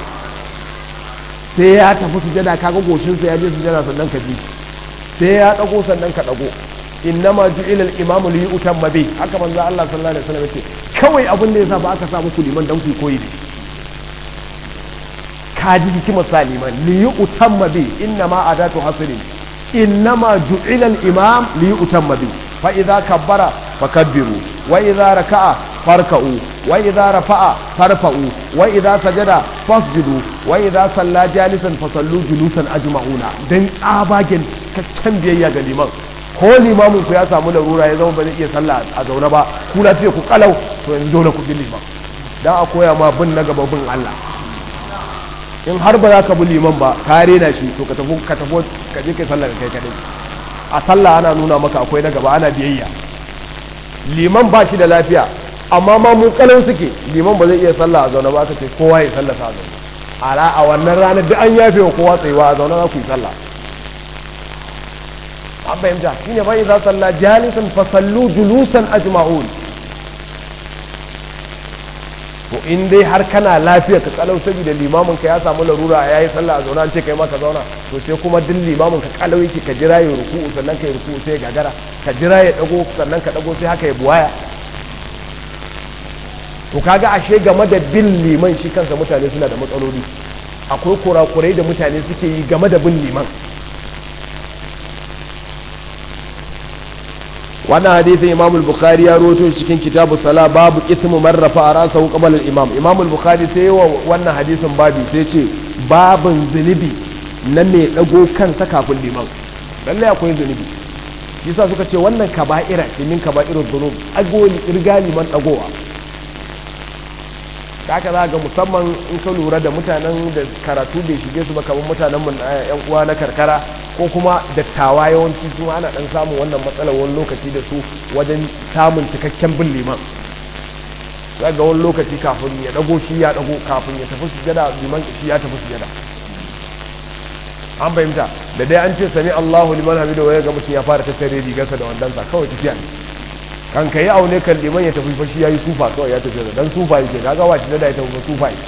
sai ya tafi sujada kaga goshinsa ya je sujada sannan ka bi sai ya dago sannan ka dago innama ju'ila al-imamu li yutamma bi haka manzo Allah sallallahu alaihi wasallam yace kawai abin da yasa ba aka sa muku liman dan ku koyi da ka ji hikimar sa liman li yutamma bi innama adatu hasrin innama ju'ila al-imam li yutamma bi fa idza kabbara fakabbiru wa idza raka'a farka'u wa idza rafa'a farfa'u wa idza sajada fasjudu wa idza salla jalisan fasallu julusan ajma'una dan tsabagen cikakken biyayya ga liman ko limamin ku ya samu larura ya zama ba zai iya sallah a zaune ba ku lafiya ku kalau to yanzu dole ku bi liman dan a koya ma bin na gaba bin Allah in har ba za ka bi liman ba ka rena shi to ka tafi ka tafi ka je kai sallah kai kadai a sallah ana nuna maka akwai na gaba ana biyayya liman ba shi da lafiya amma ma mu kalau suke liman ba zai iya sallah a zaune ba ka ce kowa ya sallah a zaune a a wannan ranar duk an yafe wa kowa tsayuwa a zaune za ku yi sallah an fahimta shine bai za salla jalisan fa sallu julusan ajma'un to in dai har kana lafiya ka kalau saboda limamin ka ya samu larura yayi sallah a zauna an ce kai ma ka zauna to sai kuma duk limamin ka kalau yake ka jira ya ruku'u sannan ka yi ruku'u sai gagara ka jira ya dago sannan ka dago sai haka ya buwaya to kaga ashe game da bin liman shi kansa mutane suna da matsaloli akwai kurakurai da mutane suke yi game da bin liman wannan hadisin imam al-bukhari ya rawaito cikin kitabu sala babu ismu man rafa rasahu qabla al-imam imam al-bukhari sai yawa wannan hadisin babi sai ce babin zunubi na mai dago kansa kafin liman lalle akwai zunubi yasa suka ce wannan kaba'ira ce min kaba'irul dhunub agoli irga liman dagowa haka za ga musamman in ka lura da mutanen da karatu bai shige su ba kamar mutanen mu yan uwa na karkara ko kuma dattawa yawanci su ana dan samun wannan matsalar wani lokaci da su wajen samun cikakken bin liman za ga wani lokaci kafin ya dago shi ya dago kafin ya tafi sujada liman shi ya tafi sujada an fahimta da dai an ce sami Allahu liman hamidu wa ya ga mutum ya fara tattare rigarsa da wandansa kawai tafiya ne kan ka yi aune kan liman ya tafi fashi ya yi sufa kawai ya tafi da dan sufa yake kaga wa shi da ya tafi sufa yake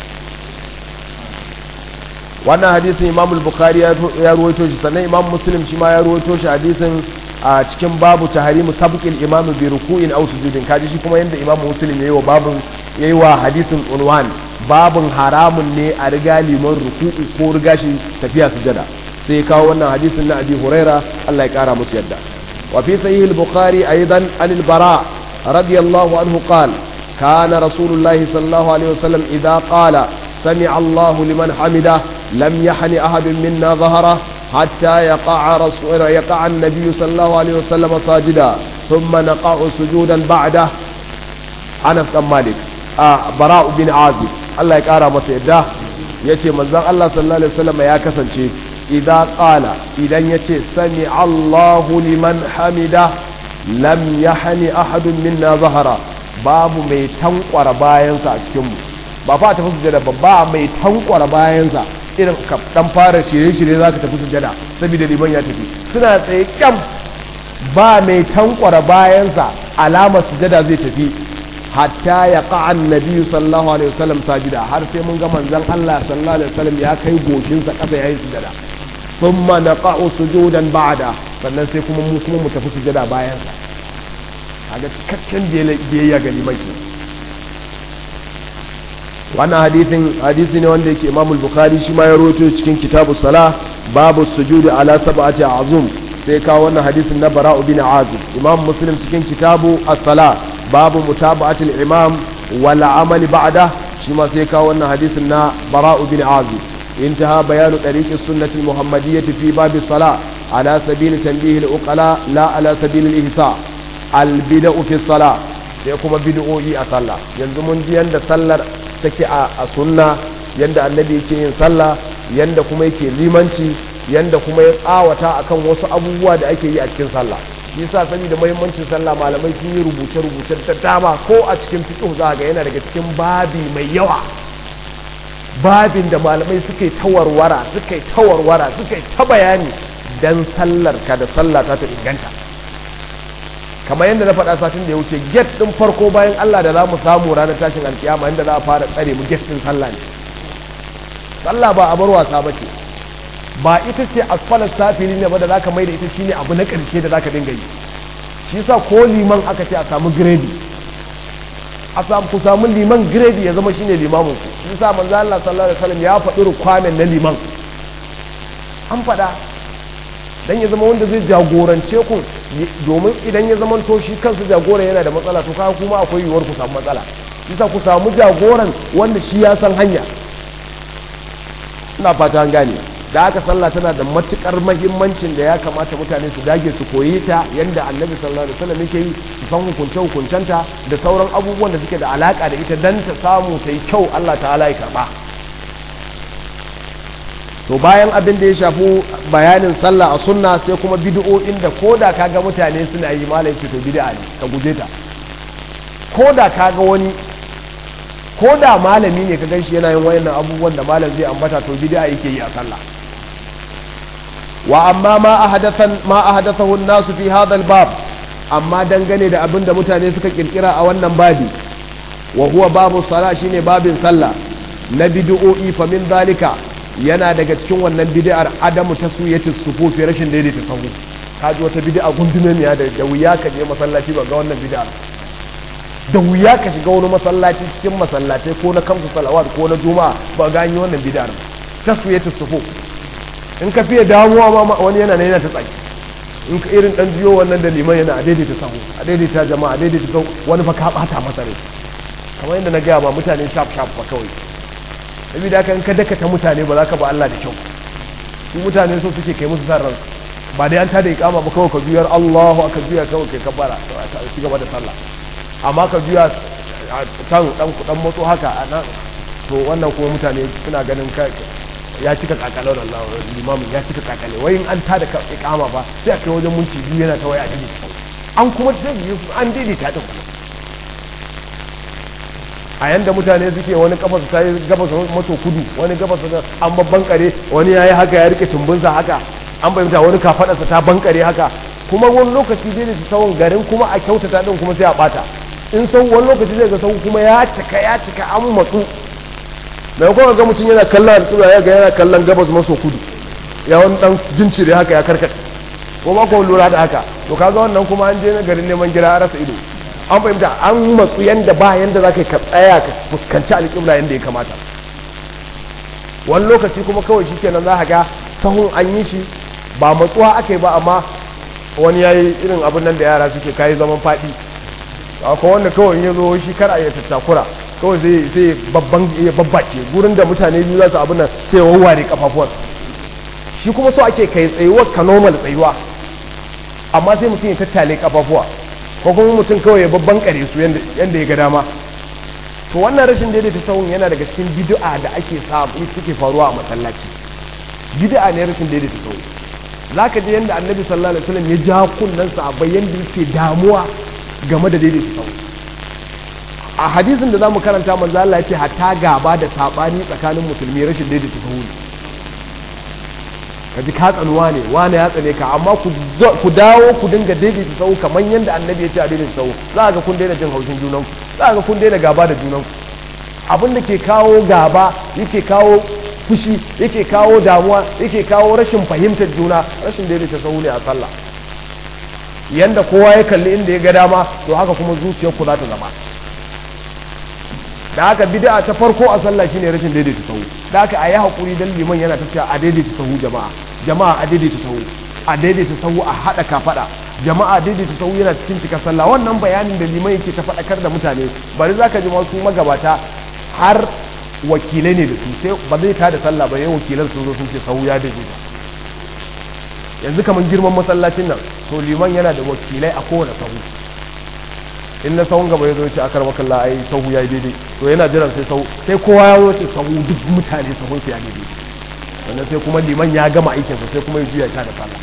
wannan hadisin imam al-bukhari ya ruwaito shi sannan imam muslim shi ma ya ruwaito shi hadisin a cikin babu tahrimu sabqil imam bi ruku'in aw sujudin kaji shi kuma yanda imam muslim yayi wa babun yayi wa hadisin unwan babun haramun ne a riga liman ruku'u ko riga shi tafiya sujada sai ya kawo wannan hadisin na abi huraira Allah ya kara musu yadda وفي صحيح البخاري أيضا عن البراء رضي الله عنه قال كان رسول الله صلى الله عليه وسلم إذا قال سمع الله لمن حمده لم يحن أحد منا ظهره حتى يقع رسول يقع النبي صلى الله عليه وسلم ساجدا ثم نقع سجودا بعده أنس بن مالك آه براء بن عازب الله يقارى مسيده yace manzon Allah sallallahu alaihi wasallam ya kasance idza qala idan yace sami Allahu liman hamida lam yahni ahadun minna zahara babu mai tankwara bayansa a cikin mu ba fa tafi sujada ba ba mai tankwara bayansa irin ka dan fara shirye-shirye zaka tafi sujada saboda liman ya tafi suna tsaye kyam ba mai tankwara bayansa alamar sujada zai tafi hatta ya ƙa'an nabi sallallahu alaihi wasallam sajida har sai mun ga manzon Allah sallallahu alaihi wasallam ya kai goshinsa ƙasa yayin sujada thumma naqa'u sujudan ba'da sannan sai kuma mu kuma mu tafi sujada bayan sa kaga cikakken biyayya ga liman ke wannan hadisin hadisi ne wanda yake Imam al-Bukhari shi ma ya rawaito cikin kitabu salah babu sujudi ala sab'ati azum sai kawo wannan hadisin na Bara'u bin Azib Imam Muslim cikin kitabu as-salah babu mutaba'atul imam wal amali ba'da shi ma sai kawo wannan hadisin na bara'u bin azib intaha bayanu tariqi sunnati muhammadiyyah fi bab as-salah ala sabil tanbih al-uqala la ala sabil al-ihsa al-bid'u fi salah sai kuma bid'o'i a sallah yanzu mun ji yanda sallar take a sunna yanda annabi yake yin sallah yanda kuma yake limanci yanda kuma ya tsawata akan wasu abubuwa da ake yi a cikin sallah shi yasa saboda muhimmancin sallah malamai sun yi rubuce-rubuce da dama ko a cikin fiqh za ga yana daga cikin babi mai yawa babin da malamai suka yi tawarwara suka yi tawarwara suka yi ta bayani dan sallar ka da sallah ta ta inganta kamar yadda na faɗa satin da ya wuce get ɗin farko bayan Allah da za mu samu ranar tashin alkiyama inda za a fara tsare mu get ɗin sallah ne sallah ba a bar wasa ba ce ba ita ce asfalar safili ne ba da zaka mai da ita shine abu na ƙarshe da zaka dinga yi shi yasa ko liman aka ce a samu gredi a samu ku samu liman gredi ya zama shine limamin ku shi yasa manzo Allah sallallahu alaihi wasallam ya faɗi rukwamen na liman an faɗa dan ya zama wanda zai jagorance ku domin idan ya zama to shi kansa jagoran yana da matsala to kaga kuma akwai yiwuwar ku samu matsala bisa ku samu jagoran wanda shi ya san hanya ina fata an gane da haka sallah tana da matukar mahimmancin da ya kamata mutane su dage su koyi ta yanda annabi sallallahu alaihi wasallam yake yi su san hukunce hukuncenta da sauran abubuwan da suke da alaka da ita dan ta samu ta yi kyau Allah ta'ala ya karba to bayan abin da ya shafi bayanin sallah a sunna sai kuma bid'o'in da koda kaga mutane suna yi malai to bid'a ne ka guje ta koda kaga wani koda malami ne ka ganshi yana yin wayannan abubuwan da malam zai ambata to bid'a yake yi a sallah wa amma ma ahadathan ma ahadathahu an-nas fi hadha al-bab amma dangane da abin da mutane suka kirkira a wannan babi wa huwa babu salah shine babin sallah na bid'o'i fa min zalika yana daga cikin wannan bid'ar adamu taswiyatis sufufi rashin daidaita sahu kaji wata bid'a gundume miya da da wuya ka je masallaci ba ga wannan bid'ar da wuya ka shiga wani masallaci cikin masallatai ko na kamsu salawat ko na juma'a ba ga yi wannan bid'ar taswiyatis sufuf in ka fiye damuwa ma wani yana ne yana ta tsaki in ka irin dan jiyo wannan da liman yana a daidaita sahu a daidaita jama'a a daidaita sahu wani fa ka bata masa rai kamar yadda na gaya ba mutane shaf shaf ba kawai saboda haka in ka dakata mutane ba za ka ba Allah da kyau su mutane so suke kai musu san ransu ba dai an ta da ikama ba kawai ka juyar Allahu aka juya kawai kai kabbara ka ci gaba da sallah amma ka juya can dan dan motso haka a nan to wannan kuma mutane suna ganin ka ya cika kakalar Allah limamin ya cika kakale wai in an ta da ikama ba sai a kai wajen munci biyu yana ta waya a an kuma sai an daidaita ta kuma a yanda mutane suke wani kafa su tayi gabas maso kudu wani gabas an babban kare wani yayi haka ya rike tumbunsa haka an bayyana wani kafadarsa ta bankare haka kuma wani lokaci zai da tsawon garin kuma a kyautata din kuma sai a bata in sau wani lokaci zai ga sau kuma ya cika ya cika an matsu da kuma ga mutum yana kallon alƙura ya ga yana kallon gabas maso kudu ya wani dan jincire haka ya karkace ko ba ko lura da haka to kaga wannan kuma an je na garin neman gira a rasa ido an fahimta an matsu yanda ba yanda za ka tsaya ka fuskanci alƙibla yanda ya kamata wani lokaci kuma kawai shi kenan za ga sahun an yi shi ba matsuwa aka yi ba amma wani ya yi irin abin nan da yara suke kayi zaman faɗi akwai wanda kawai ya zo shi kar a yi tattakura kawai zai sai babban ya babbace gurin da mutane biyu za su abin nan sai wawware kafafuwan shi kuma so ake kai tsayuwar ka normal tsayuwa amma sai mutum ya tattale kafafuwa ko kuma mutum kawai ya babban kare su yadda ya ga dama to wannan rashin daidaita sahun yana daga cikin bid'a da ake samu suke faruwa a masallaci bid'a ne rashin daidaita sahun zaka je yanda annabi sallallahu alaihi wasallam ya ja kunnan sahabbai yanda yake damuwa game da daidaita sahun a hadisin da zamu karanta manzo Allah ya ce hatta gaba da sabani tsakanin musulmi rashin daidaita sahun ka ji ka tsanuwa ne wane ya tsane ka amma ku dawo ku dinga daidaita sau kamar yadda annabi ya ce a daidaita sau za ga kun daina jin haushin junanku za ga kun daina gaba da junanku abin da ke kawo gaba yake kawo fushi yake kawo damuwa yake kawo rashin fahimtar juna rashin daidaita sau ne a sallah yanda kowa ya kalli inda ya ga dama to haka kuma zuciyar ku za ta zama da haka bid'a ta farko a sallah shine rashin daidaita sahu da haka ayi hakuri dan liman yana ta cewa a daidaita sahu jama'a jama'a a daidaita sahu a daidaita sahu a hada kafada jama'a daidaita sahu yana cikin cika sallah wannan bayanin da liman yake ta faɗakar da mutane bari zaka ji wasu magabata har wakilai ne da su sai ba zai tada sallah ba yayin wakilan sun zo sun ce sahu ya daidaita yanzu kamar girman masallacin nan to liman yana da wakilai a kowane sahu in na sahun gaba ya zo ce akar makalla ai sahu ya yi daidai to yana jiran sai sahu sai kowa ya wuce sahu duk mutane sahun su ya daidai sannan sai kuma liman ya gama aikinsa sai kuma ya juya ta da sallah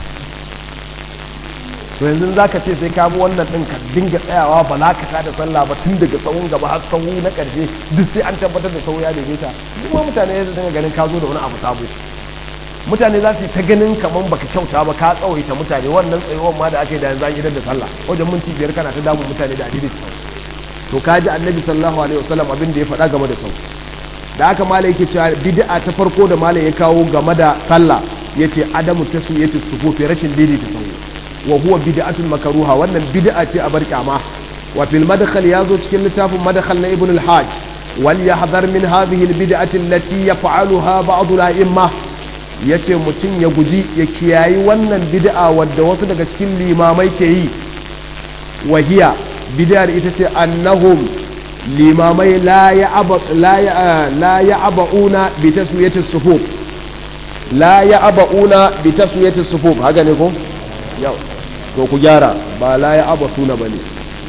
to yanzu za ka ce sai ka bi wannan ɗin ka dinga tsayawa ba za ka ta da sallah ba tun daga sahun gaba har sahu na ƙarshe duk sai an tabbatar da sahu ya daidaita duk ma mutane ya dinga ganin ka zo da wani abu sabo mutane za su yi ta ganin kamar baka kyauta ba ka tsawaita mutane wannan tsayuwar ma da ake da yanzu an idan da sallah wajen minti biyar kana ta damun mutane da adidin sau to ka ji annabi sallallahu alaihi wasallam abin da ya faɗa game da sau da aka malai yake cewa bid'a ta farko da malai ya kawo game da sallah yace adamu taswiyatu sufufi rashin daidaita sau wa huwa bid'atun makruha wannan bid'a ce a bar kyama wa fil madkhal yazo cikin littafin madkhal na ibn al-hajj wal yahdhar min hadhihi al-bid'ati allati yaf'aluha ba'd al-a'imma yace mutum ya guji ya kiyayi wannan bid'a wadda wasu daga cikin limamai ke yi wahiya bid'ar ita ce annahum limamai la ya'aba la ya la ya'abauna bi taswiyati sufuf la ya'abauna bi taswiyati sufuf haka ne ko yau to ku gyara ba la ya'abasuna bane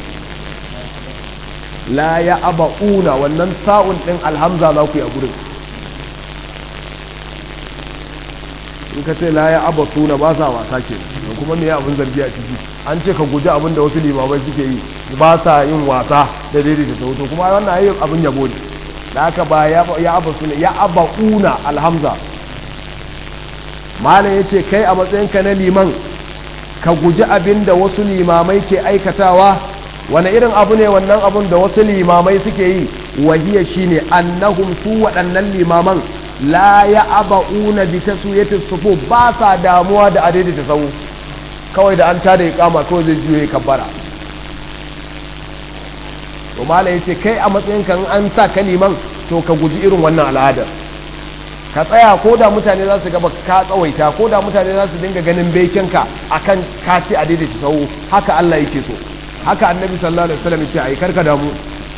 la ya'abauna wannan sa'un din alhamza za ku yi a gurin in ka ce la ya'abasuna ba sa wasa ke kuma me abin zargi a ciki an ce ka guji abin da wasu limamai suke yi ba sa yin wasa da daidaita sauto kuma wannan ayi abin yabo ne da haka ba ya aba suna ya aba una alhamza malam ya ce kai a matsayinka na liman ka guji abin da wasu limamai ke aikatawa wani irin abu ne wannan abun da wasu limamai suke yi wahiya shine annahum su waɗannan limaman la ya aba una bi taswiyatis sufu ba sa damuwa da adaidaita sau kawai da an tada iqama kawai zai juye kabbara to mala yace kai a matsayin kan an sa kaliman to ka guji irin wannan al'adar ka tsaya ko da mutane za su gaba ka tsawaita ko da mutane za su dinga ganin bekinka akan ka ce a daidaita sau haka Allah yake so haka annabi sallallahu alaihi wasallam yace ai karka damu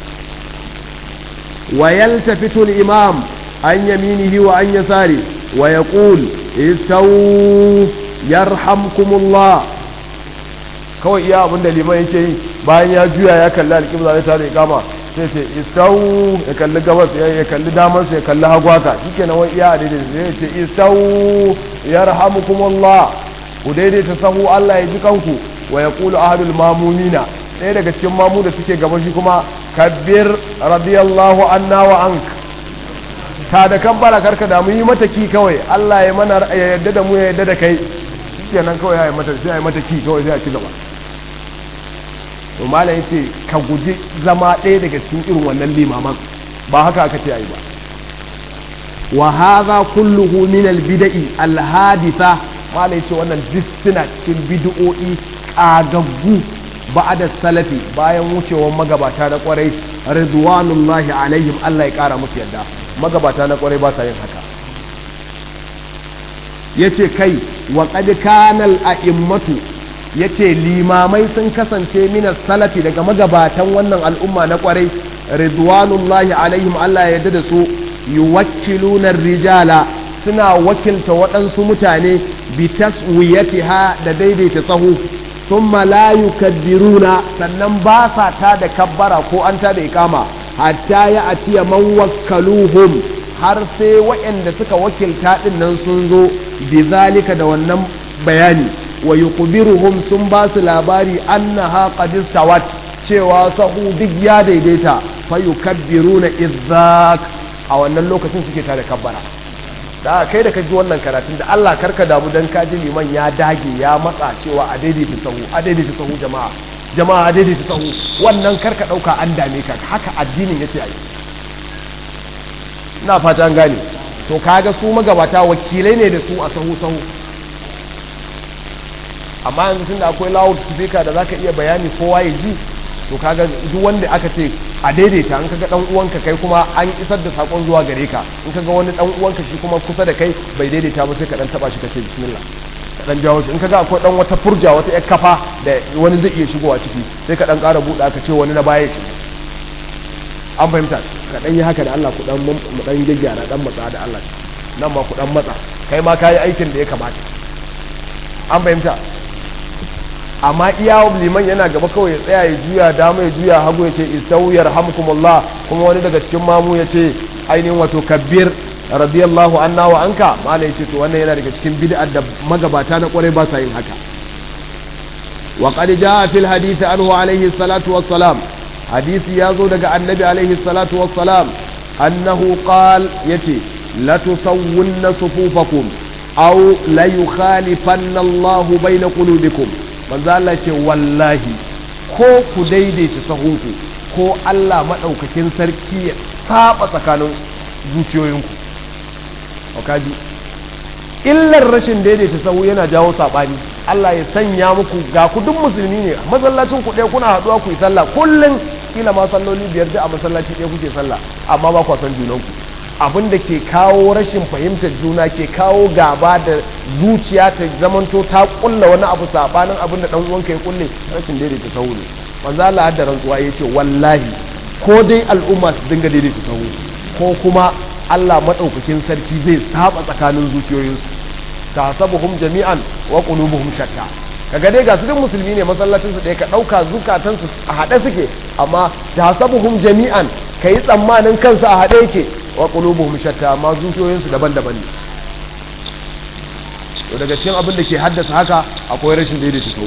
wa yaltafitu al-imam an yaminihi wa an yasari wa yaqul istawu yarhamkumullah kawai iya abinda liman yake yi bayan ya juya ya kalli alƙibla ya tare kama sai ce istau ya kalli gabas ya kalli damansa ya kalli hagwaka shike na wani iya daidai sai ce istau yarhamukumullah ku daidaita sahu Allah ya ji kanku wa yaqulu ahadul mamumina ɗaya daga cikin mamu da suke gaba shi kuma kabbir radiyallahu anna wa ank ta da kabbara karka da mu yi mata ki kawai Allah ya mana ya yadda da mu ya yadda da kai shikenan kawai ya yi mata sai ya yi mata ki kawai sai a ci gaba to malam yace ka guji zama ɗaya daga cikin irin wannan limaman ba haka aka ce ayi ba wa hadha kulluhu min al bid'i al haditha malam yace wannan duk suna cikin bid'o'i kagaggu ba'da salafi bayan wucewar magabata na kwarai ridwanullahi alaihim Allah ya kara musu yadda magabata na kwarai ba sa yin haka yace kai wa qad kana al a'immatu ya ce limamai sun kasance minas salafi daga magabatan wannan al'umma na kwarai ridwanullahi alaihim Allah ya yarda da su yuwakkiluna rijala suna wakilta waɗansu mutane bi taswiyatiha da daidaita sahu thumma la yukabbiruna sannan ba sa ta da kabbara ko an ta da ikama hatta ya atiya man wakkaluhum har sai waɗanda suka wakilta ɗin nan sun zo bi zalika da wannan bayani wa yuqbiruhum sun ba su labari annaha qad istawat cewa sahu duk ya daidaita fa yukabbiruna izzak a wannan lokacin suke tare kabbara da kai da ka ji wannan karatun da Allah karka damu dan ka ji liman ya dage ya matsa cewa a daidaita sahu a daidaita sahu jama'a jama'a a daidaita sahu wannan karka dauka an dame ka haka addinin yace ai ina fata an gane to kaga su magabata wakilai ne da su a sahu sahu amma yanzu tunda akwai loud speaker da zaka iya bayani kowa ya ji to kaga duk wanda aka ce a daidaita in kaga dan uwanka kai kuma an isar da sakon zuwa gare ka in kaga wani dan uwanka shi kuma kusa da kai bai daidaita ba sai ka dan taba shi ka ce bismillah ka dan jawo shi in kaga akwai dan wata furja wata yar kafa da wani zai iya shigowa ciki sai ka dan ƙara buɗa ka ce wani na baya shi an fahimta ka dan yi haka da Allah ku dan mu dan gyaggyara dan matsa da Allah nan ma ku dan matsa kai ma kayi aikin da ya kamata an fahimta amma iya liman yana gaba kawai ya tsaya ya juya dama ya juya hagu ya ce istawiyar hamkumullah kuma wani daga cikin mamu ya ce ainihin wato kabbir radiyallahu anna wa anka mala ya ce to wannan yana daga cikin bid'ar da magabata na kwarai ba sa yin haka wa qad jaa fil hadith anhu alayhi salatu wassalam hadisi ya zo daga annabi alayhi salatu wassalam annahu qal yace la tusawwunna sufufakum aw la yukhalifanna Allahu bayna qulubikum manzo Allah ce wallahi ko ku daidaita sahunku ko Allah maɗaukakin sarki ya saba tsakanin zuciyoyinku kaji illar rashin daidaita sahu yana jawo saɓani Allah ya sanya muku ga ku duk musulmi ne masallacin ku ɗaya kuna haɗuwa ku yi sallah kullum kila ma salloli biyar da a masallaci ɗaya kuke sallah amma ba ku san junanku abin da ke kawo rashin fahimtar juna ke kawo gaba da zuciya ta zamanto ta kulla wani abu sabanin abin da dan uwanka ya kulle rashin daidaita sahu ne manzo Allah da rantsuwa yace wallahi ko dai al'umma su dinga daidaita sahu ko kuma Allah madaukakin sarki zai saba tsakanin zuciyoyinsu tasabuhum jami'an wa qulubuhum shatta kaga dai ga su duk musulmi ne masallacin su ɗaya ka ɗauka zukatan su a haɗe suke amma tasabuhum jami'an kai tsammanin kansu a haɗe yake wa qulubuhum shatta amma zuciyoyin su daban-daban ne to daga cikin abin da ke haddasa haka akwai rashin daidaita sau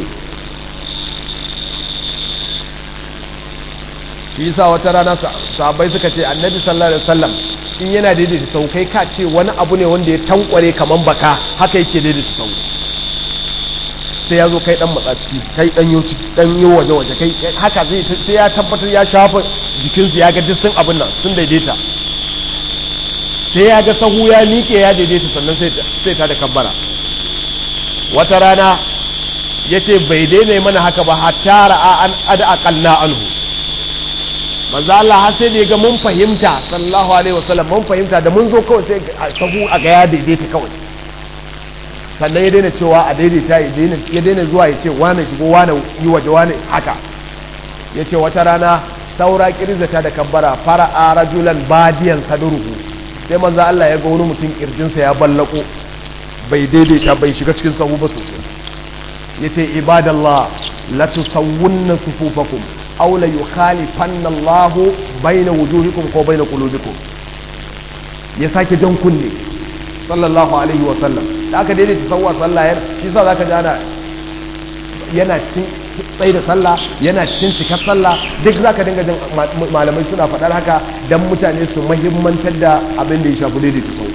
shi yasa wata rana sahabbai suka ce annabi sallallahu alaihi wasallam in yana daidaita sau kai ka ce wani abu ne wanda ya tankware kaman baka haka yake daidaita sau sai ya zo kai dan matsa ciki kai dan yo dan yo waje waje kai haka zai sai ya tabbatar ya shafa jikinsu ya ga duk sun abin nan sun daidaita sai ya ga sahu ya miƙe ya daidaita sannan sai ta da kabbara wata rana ya ce bai daina mana haka ba hatta ra'a an ada aqalla anhu manzo Allah har sai da ya ga mun fahimta sallallahu alaihi wasallam mun fahimta da mun zo kawai sai sahu a ga ya daidaita kawai sannan ya daina cewa a daidaita ya daina ya daina zuwa ya ce wane shigo wane yi waje wane haka ya ce wata rana saura kirzata da kabbara fara'a rajulan badiyan sadruhu sai manzo Allah ya ga wani mutum kirjinsa ya ballako bai daidaita bai shiga cikin sahu ba sosai yace ibadallah la tusawwunna sufufakum aw la yukhalifanna Allahu baina wujuhikum ko baina qulubikum ya sake jan kunne sallallahu alaihi wa sallam da aka daidaita sawwa sallah shi sa zaka ji ana yana cikin tsaye da sallah yana cikin cikar sallah duk zaka dinga jin malamai suna faɗar haka dan mutane su mahimmantar da abin da ya shafi daidaita sau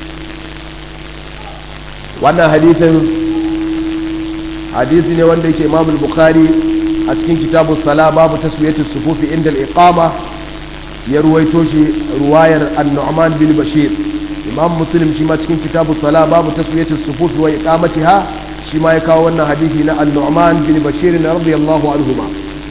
wannan hadisin hadisi ne wanda yake imamul bukhari a cikin kitabu sala babu taswiyatu sufufi inda al-iqama ya ruwaito shi ruwayar an-nu'man bin bashir imam muslim shi ma cikin kitabu sala babu taswiyatu sufufi wa iqamatiha shi ma ya kawo wannan hadisi na an-nu'man bin bashir radiyallahu anhuma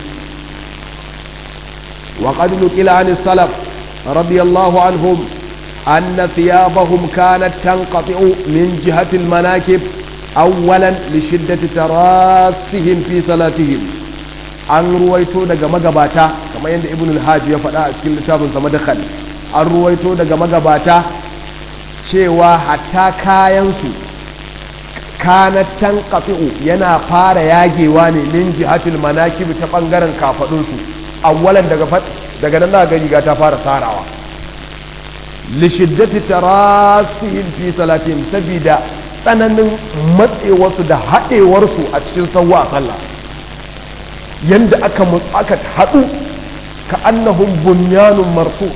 wa qad nuqila an salaf radiyallahu anhum أن ثيابهم كانت تنقطع من جهة المناكب أولا لشدة تراسهم في صلاتهم an ruwaito daga magabata kamar yadda ibn al-hajj ya faɗa a cikin littafin sa madakhal an ruwaito daga magabata cewa hatta kayansu kanat tanqati'u yana fara yagewa ne min jihatil manakib ta bangaren kafadun su awwalan daga daga nan ga riga ta fara sarawa lishiddati tarasihim fi salatihim sabida tsananin matsewarsu da haɗewarsu a cikin sauwa a sallah yanda aka aka haɗu ka annahum bunyanun marfu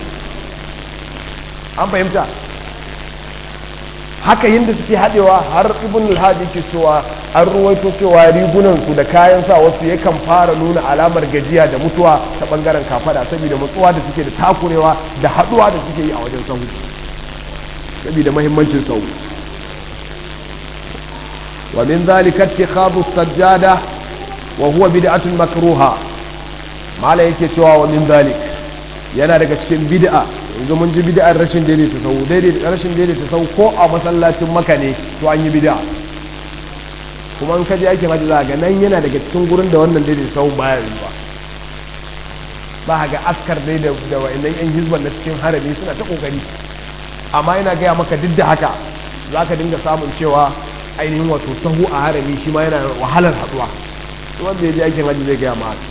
an fahimta haka yadda suke haɗewa har ibn al-hadi ke cewa an ruwaito cewa rigunan su da kayan sa wasu yakan fara nuna alamar gajiya da mutuwa ta bangaren kafada saboda matsuwa da suke da takurewa da haɗuwa da suke yi a wajen sahu saboda muhimmancin sahu wa min zalika ittikhadhu sajjada wa huwa bid'atun makruha mala yake cewa wa min zalik yana daga cikin bid'a yanzu mun ji bid'ar rashin daidaita sau daidaita rashin daidaita sau ko a masallacin maka ne to an yi bid'a kuma in kaje ake maji ga nan yana daga cikin gurin da wannan daidaita sau baya yiwa ba ga askar dai da da wayannan yan hizban na cikin harami suna ta kokari amma ina gaya maka duk da haka zaka dinga samun cewa ainihin wato sahu a harami shi ma yana wahalar haduwa wanda ya je aikin hajji zai gaya ma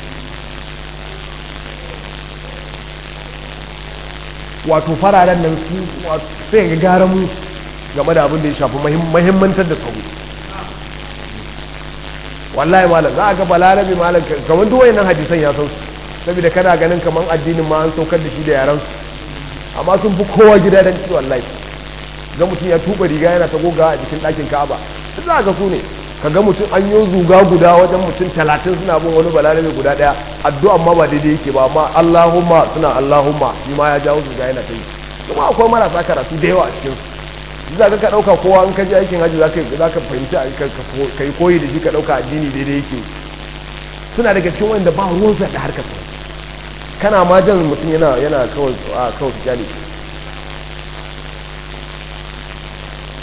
wato fararen nan su sai ga gara mu game da abin da ya shafi mahimmantar da sahu wallahi malam za a ga balarabe malam kamar duk wayannan hadisan ya san su saboda kana ganin kamar addinin ma an saukar da shi da yaran su amma sun fi kowa gida dan ci wallahi ga mutum ya tuba riga yana ta goga a jikin ɗakin ka'aba za a ga su ne kaga mutum an yi zuga guda wajen mutum talatin suna bin wani balarabe guda daya addu'a ma ba daidai yake ba amma Allahumma suna Allahumma shi ma ya jawo zuga yana ta yi kuma akwai marasa karatu da yawa a cikin su za ka dauka kowa in ka je aikin hajji za ka fahimci ka yi koyi da shi ka dauka addini daidai yake suna daga cikin wanda ba ruwansa da harkar su kana ma jan mutum yana yana kawai a kawai kyale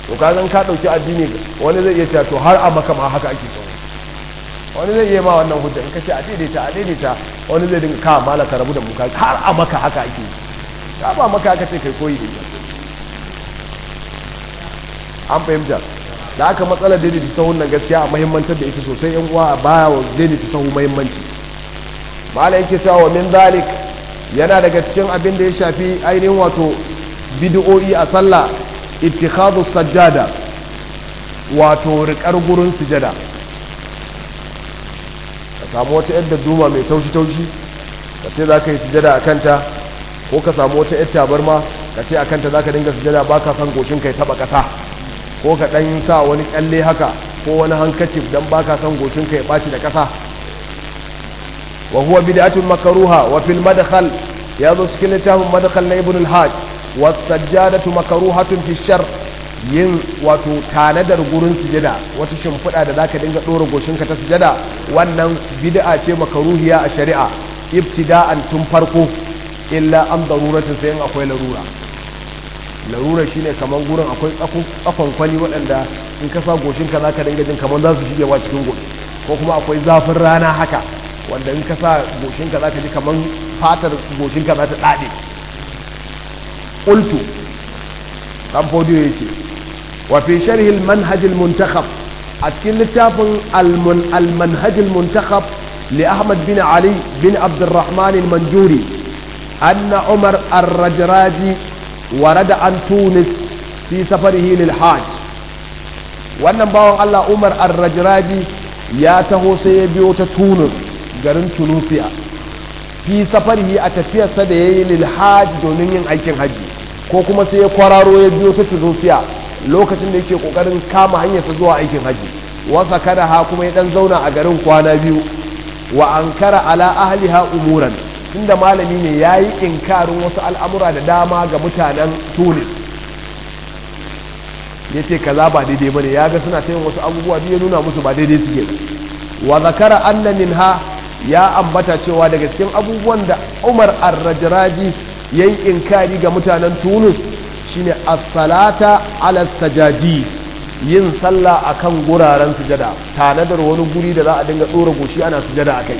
to ka zan ka dauki addini wani zai iya cewa to har a maka ma haka ake sahu wani zai iya ma wannan hujja in ka ce a daidaita a daidaita wani zai dinga ka malaka rabu da mu ka har a maka haka ake ka ba maka haka ce kai koyi da ita an fahimta da aka matsalar daidaita sahun nan gaskiya a mahimmantar da ita sosai yan uwa a baya wa daidaita sahu mahimmanci mala yake cewa wa min zalik yana daga cikin abin da ya shafi ainihin wato bid'o'i a sallah ittikhadhu sajjada wato riƙar gurin sujada ka samu wata yadda duma mai taushi taushi ka ce za ka yi sujada a kanta ko ka samu wata yadda tabarma ka ce a kanta za ka dinga sujada ba ka san goshin ka ya taɓa ƙasa ko ka ɗan sa wani ƙyalle haka ko wani hankacif don ba ka san goshin ka ya ɓaci da ƙasa wa huwa bid'atun makruha wa fil madkhal ya zo cikin littafin madkhal na ibn al-hajj wa sajjadatu makruhatun fi shar yin wato tanadar gurin sujada wata shimfiɗa da zaka dinga ɗora goshinka ta sujada wannan bid'a ce makaruhiya a shari'a ibtida'an tun farko illa an daruratin sai in akwai larura larura shine kaman gurin akwai tsakon kwani waɗanda in ka sa goshinka zaka dinga jin kaman za su shige wa cikin goshi ko kuma akwai zafin rana haka wanda in ka sa goshinka zaka ji kaman fatar goshinka za ta dade qultu kan fodiyo yace وفي شرح المنهج المنتخب أتكلم لتافن المن المنهج المنتخب لأحمد بن علي بن عبد الرحمن المنجوري أن عمر الرجراجي ورد عن تونس في سفره للحاج wannan bawan Allah Umar Ar-Rajraji ya taho sai ya biyo ta Tunis garin Tunisia fi safarihi a tafiyarsa da yayi lil hajj domin yin aikin haji ko kuma sai ya kwararo ya biyo ta Tunisia lokacin da yake kokarin kama hanyarsa zuwa aikin haji wasa kada ha kuma ya dan zauna a garin kwana biyu wa ankara ala ahliha umuran tunda malami ne yayi inkarin wasu al'amura da dama ga mutanen Tunis yace kaza ba daidai bane ya ga suna tayin wasu abubuwa biyu ya nuna musu ba daidai suke wa zakara anna minha ya ambata cewa daga cikin abubuwan da Umar Ar-Rajraji yayi inkari ga mutanen Tunis shine as-salata ala sajaji yin sallah akan guraren sujada tanadar wani guri da za a dinga dora goshi ana sujada akai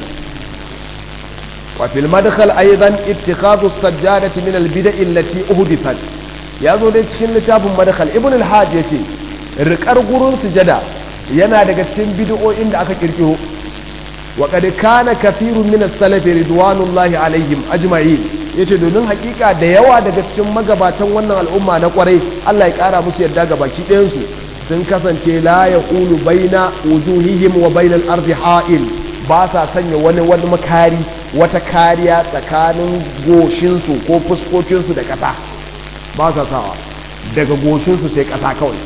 wa fil madkhal aidan ittikhadhu as-sajjadati min al-bida'i allati uhdithat yazo dai cikin littafin madkhal ibn al-hajj yace riƙar gurin sujada yana daga cikin bid'o'in da aka kirkiro wa qad kana kathirun min as-salaf ridwanullahi alaihim ajma'in yace domin hakika da yawa daga cikin magabatan wannan al'umma na kwarai Allah ya kara musu yadda ga baki ɗayan su sun kasance la yaqulu baina wujuhihim wa bainal ardi ha'il ba sa sanya wani wani makari wata kariya tsakanin goshinsu ko fuskokinsu da ƙasa ba sa sawa daga goshinsu sai ƙasa kawai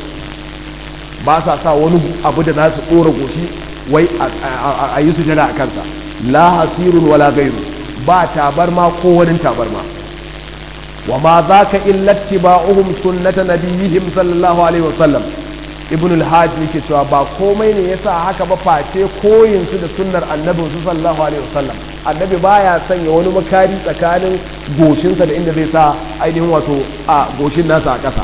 ba sa sa wani abu da za su ɗora goshi wai a yi sujada a kansa la hasirun wala gairu ba tabarma ko wani tabarma wa ma za ka illatti ba'uhum sunnata nabiyihim sallallahu alaihi wasallam ibn al-hajj yake cewa ba komai ne yasa haka ba face koyin su da sunnar annabi su sallallahu alaihi wasallam annabi baya sanya wani makari tsakanin goshinsa da inda zai sa ainihin wato a goshin nasa a ƙasa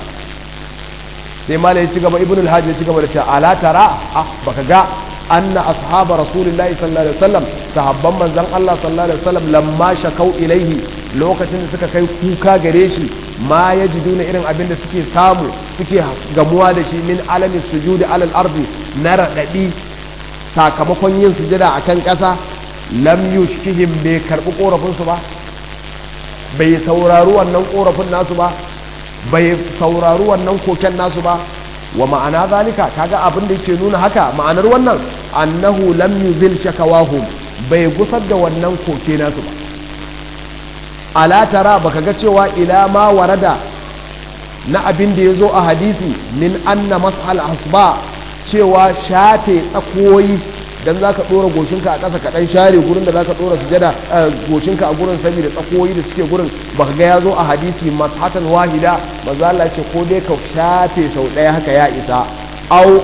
sai malai ya ci gaba ibn al-hajj ya ci gaba da cewa ala tara ah baka ga anna ashaba rasulillahi sallallahu alaihi wasallam sahabban manzon Allah sallallahu alaihi wasallam lamma shakau ilaihi lokacin da suka kai kuka gare shi ma yajiduna irin abin da suke samu suke gamuwa da shi min alamin sujudi alal ardi na radadi sakamakon yin sujada akan ƙasa lam yushkihim bai karbi korafin su ba bai saurari wannan korafin nasu ba bai saurari wannan koken nasu ba wa ma'ana zalika kaga abin da yake nuna haka ma'anar wannan annahu lam yuzil shakawahum bai gusar da wannan koke nasu ba ala tara baka ga cewa ila ma warada na abin da yazo a hadisi min anna mas'al asba cewa shafe tsakoyi dan zaka dora goshinka a ƙasa ka dan share gurin da zaka dora sujada goshinka a gurin saboda tsakoyi da suke gurin baka ga yazo a hadisi mashatan wahida manzo Allah ce ko dai ka shafe sau daya haka ya isa au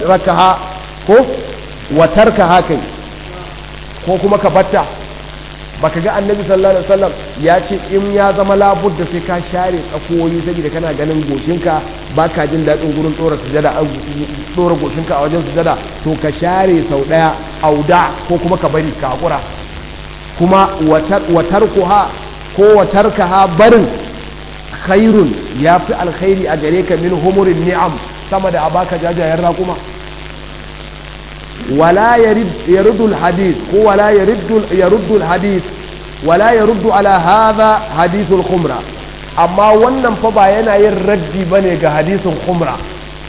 watarkaha ko watarkaha kai ko kuma ka batta baka ga annabi sallallahu alaihi wasallam ya ce in ya zama labud da sai ka share tsakoyi saboda kana ganin goshinka baka jin daɗin gurin tsora sujada tsora goshinka a wajen sujada to ka share sau ɗaya auda ko kuma ka bari ka hakura kuma watar kuha ko watar ha barin khairun ya fi alkhairi a gare ka min humurin ni'am sama da a baka jajayen raƙuma ولا يرد يرد الحديث هو لا يرد يرد الحديث ولا يرد على هذا حديث الخمرة amma wannan fa ba yana yin raddi bane ga hadisin khumra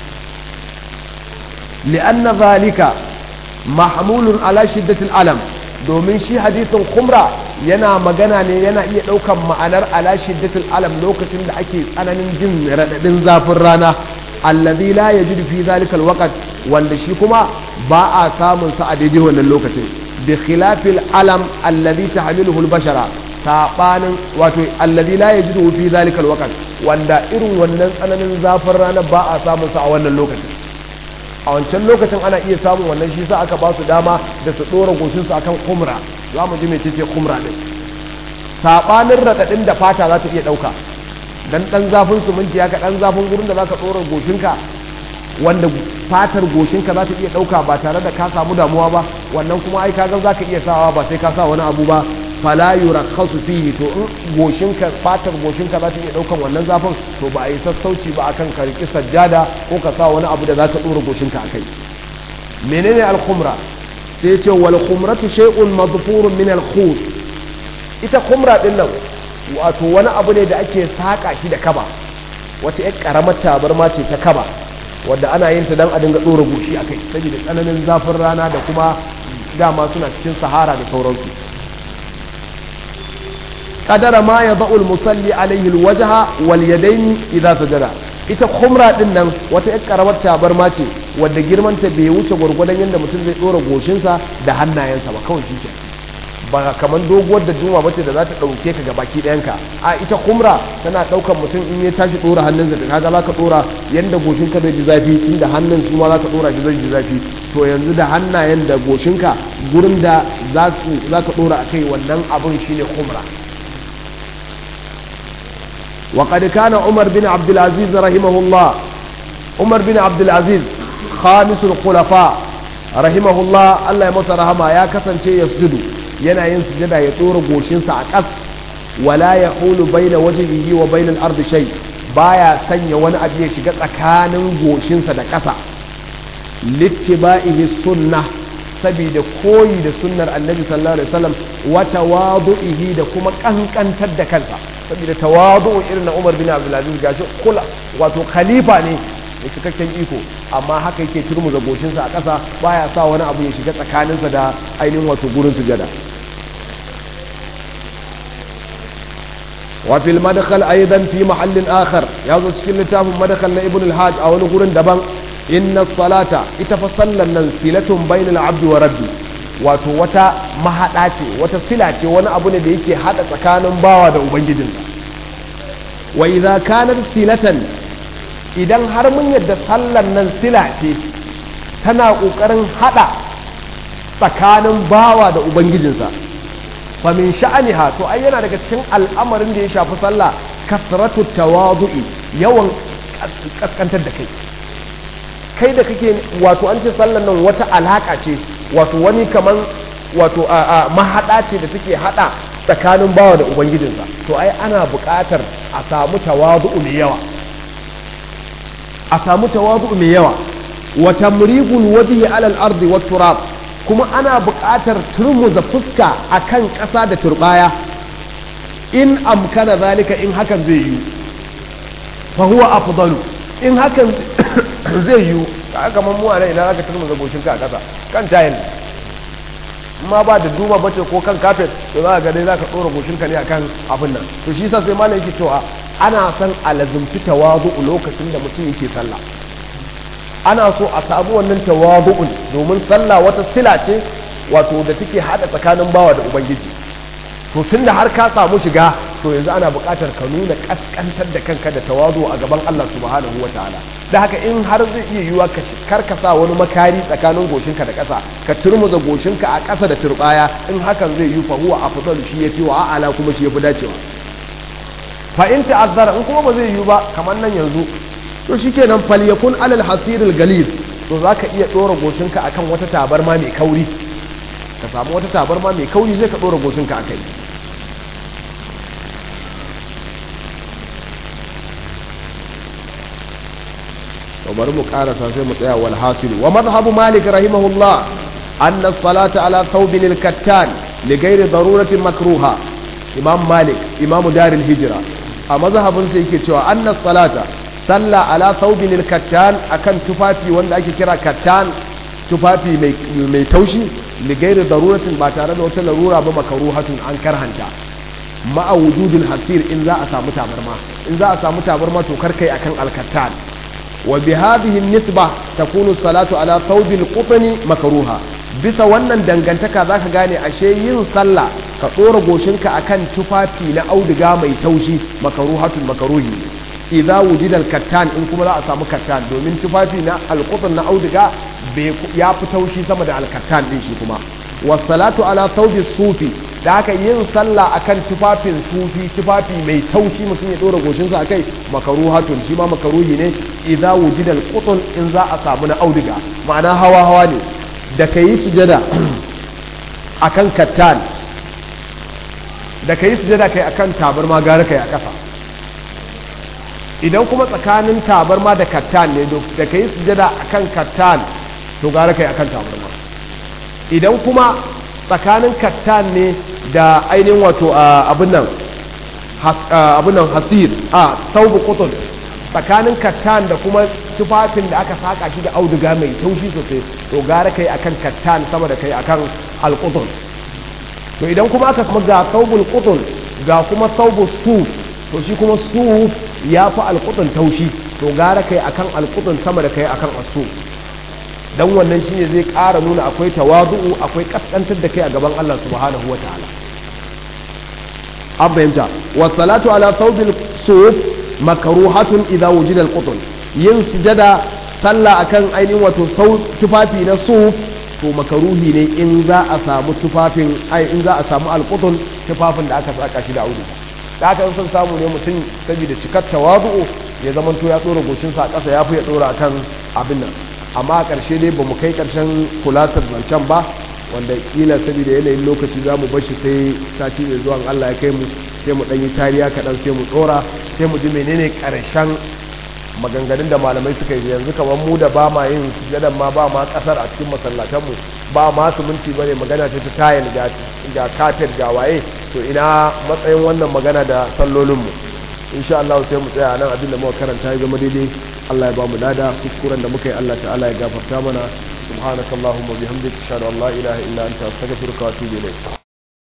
li'anna zalika mahmulun ala shiddatil alam domin shi hadisin khumra yana magana ne yana iya daukan ma'anar ala shiddatil alam lokacin da ake tsananin jin radadin zafin rana alladhi la yajidu fi zalika alwaqt wanda shi kuma ba a samun sa a daidai wannan lokacin bi khilafil alam alladhi tahmiluhu albashara sabanin wato alladhi la yajidu fi zalika alwaqt wanda irin wannan tsananin zafin rana ba a samun sa a wannan lokacin a wancan lokacin ana iya samun wannan shi sa aka ba su dama da su dora goshin su akan kumra za mu ji mecece kumra din sabanin radadin da fata za ta iya dauka dan dan zafin su minti ka dan zafin gurin da zaka dora goshinka wanda fatar goshinka za ta iya dauka ba tare da ka samu damuwa ba wannan kuma ai kaga zaka iya sawa ba sai ka sa wani abu ba fala yurakhasu fihi to in goshinka fatar goshinka za ta iya daukan wannan zafin to ba a yi sassauci ba akan ka riki sajjada ko ka sa wani abu da zaka dora goshinka akai menene al-khumra sai ce wal khumratu shay'un madfurun min al-khut ita khumra din nan wato wani abu ne da ake saƙa shi da kaba wata ƴar ƙaramar tabarma ce ta kaba wadda ana yin ta don a dinga ɗora goshi a kai saboda tsananin zafin rana da kuma dama suna cikin sahara da sauransu kadara ma ya ba'ul musalli alaihi alwajha wal yadaini idza sajada ita khumra din nan wata ƴar ƙaramar tabarma ce wadda girmanta bai wuce gwargwadon yadda mutum zai ɗora goshinsa da hannayensa ba kawai shi ke ba kamar doguwar da juma bace da za ta ɗauke ka gabaki ɗayanka a ita kumra tana ɗaukar mutum in ya tashi ɗora hannunsa da kaga za ka ɗora yadda goshinka zai ji zafi tun da hannun su ma za ka ɗora shi zai ji zafi to yanzu da hannayen da goshinka gurin da za ka ɗora a kai wannan abin shine kumra وقد كان عمر بن عبد العزيز رحمه الله عمر بن عبد العزيز خامس الخلفاء رحمه الله الله يمسى رحمه يا كسن يسجد yana yin sujada ya tsora goshinsa a ƙas wala ya hulu baina wajhihi wa baina al-ardi shay baya sanya wani abu ya shiga tsakanin goshinsa da ƙasa littiba'ihi sunnah saboda koyi da sunnar annabi sallallahu alaihi wasallam wa tawadu'ihi da kuma kankantar da kansa saboda tawadu'u irin na Umar bin Abdul Aziz gashi kula wato khalifa ne da cikakken iko amma haka yake turmuza goshinsa a ƙasa baya sa wani abu ya shiga tsakaninsa da ainihin wato gurin sujada wa fil madkhal aidan fi mahallin akhar ya zo cikin littafin madkhal na ibn al-hajj a wani gurin daban inna salata ita fa sallan nan silatun bainal abdi wa rabbi wato wata mahada ce wata sila ce wani abu ne da yake hada tsakanin bawa da ubangijinsa wa idza kanat silatan idan har mun yadda sallan nan sila ce tana ƙoƙarin haɗa tsakanin bawa da ubangijinsa fa min sha'aniha to ai yana daga cikin al'amarin da ya shafi sallah kasratu tawadu'i yawan kaskantar da kai kai da kake wato an ce sallan nan wata alaka ce wato wani kaman wato a mahaɗa ce da take haɗa tsakanin bawa da ubangijinsa to ai ana buƙatar a samu tawadu'u mai yawa a samu tawazu mai yawa wa tamrigul wajhi ala al-ardi wat turab kuma ana buƙatar turmuza fuska akan ƙasa da turbaya in amkana zalika in hakan zai yi fa huwa afdalu in hakan zai yi ka ga mu a idan aka turmuza goshinka a ƙasa kan tayin ma ba da duma bace ko kan kafet to za ka ga dai za ka ɗora goshinka ne akan abin nan to shi yasa sai malam yake cewa ana son a lazumci tawazu lokacin da mutum yake sallah ana so a samu wannan tawazu'un domin sallah wata sila ce wato da take hada tsakanin bawa da ubangiji to tunda har ka samu shiga to yanzu ana buƙatar ka nuna kaskantar da kanka da tawazu a gaban Allah subhanahu wataala da haka in har zai iya yiwa ka karkasa wani makari tsakanin goshinka da ƙasa ka turmuza goshinka a ƙasa da turbaya in hakan zai yi fa huwa afdalu shi yafi wa a'ala kuma shi yafi dacewa fa in ta'azzara in kuma ba zai yi ba kamar nan yanzu to shikenan falyakun alal hasiril galil to zaka iya dora goshinka akan wata tabarma mai kauri ka samu wata tabarma mai kauri sai ka dora goshinka akai to bari mu karasa sai mu tsaya wal hasil wa madhhabu malik rahimahullah anna as-salata ala thawbin al-kattan li ghairi daruratin makruha imam malik imam daril hijra a mazhabin sai yake cewa anna salata salla ala thawbin al-kattan akan tufafi wanda ake kira kattan tufafi mai mai taushi li ghairi daruratin ba tare da wata larura ba makruhatun an karhanta ma'a wujudul hasir in za a samu tabarma in za a samu tabarma to karkai akan al-kattan وبهذه النسبة تكون الصلاة على ثوب القطن مكروها bisa wannan dangantaka za ka gane ashe yin sallah ka tsora goshinka akan tufafi na auduga mai taushi makaruhatun makaruhi idza wujida kattan in kuma za a samu kattan domin tufafi na alqutn na auduga ya fi taushi sama da alkattan din shi kuma wasalatu ala thawbi sufi da haka yin sallah akan tufafin sufi tufafi mai taushi mutum ya dora goshinsa akai makaruhatun shi ma makaruhi ne idza wujida alqutn in za a samu na auduga ma'ana hawa hawa ne da kayi sujada akan kattan da kayi sujada kai akan tabarma gara kai a kafa idan kuma tsakanin tabarma da kattan ne da kayi sujada akan kattan to gara kai akan tabarma idan kuma tsakanin kattan ne da ainihin wato abin nan abin nan hasir a saubu kutun tsakanin kattan da kuma tufafin da aka saka shi da auduga mai taushi sosai to gara kai akan kattan sama da kai akan alkutun to idan kuma aka kuma ga saubul kutun ga kuma saubu su to shi kuma su ya fi alkutun taushi to gara kai akan alkutun sama da kai akan asu dan wannan shine zai ƙara nuna akwai tawadu'u akwai kaskantar da kai a gaban Allah subhanahu wataala an fahimta wa salatu ala thawbil suf makruhatun idza wujida al yin sujada sallah akan ainihin wato sau tufafi na suf to makaruhi ne in za a samu tufafin ai in za a samu al tufafin da aka saka shi da auduga da aka son samu ne mutum saboda cikar tawadu'u ya zamanto ya tsora goshinsa a ƙasa ya fi ya tsora akan abin nan amma a ƙarshe dai ba mu kai ƙarshen kulatar zancen ba wanda kila saboda yanayin lokaci za mu bashi sai sati mai zuwan Allah ya kai mu sai mu ɗanyi tariya kaɗan sai mu tsora sai mu ji menene ƙarshen maganganun da malamai suka yi yanzu kamar mu da ba ma yin sujadan ma ba ma ƙasar a cikin masallatanmu ba ma su minti bane magana ce ta tayil ga kafet ga waye to ina matsayin wannan magana da sallolinmu insha Allah sai mu tsaya nan abin da muka karanta ya zama daidai Allah ya ba mu lada kuskuren da muka yi Allah ta'ala ya gafarta mana subhanakallahumma bihamdika ashhadu an la ilaha illa anta astaghfiruka wa atubu ilayk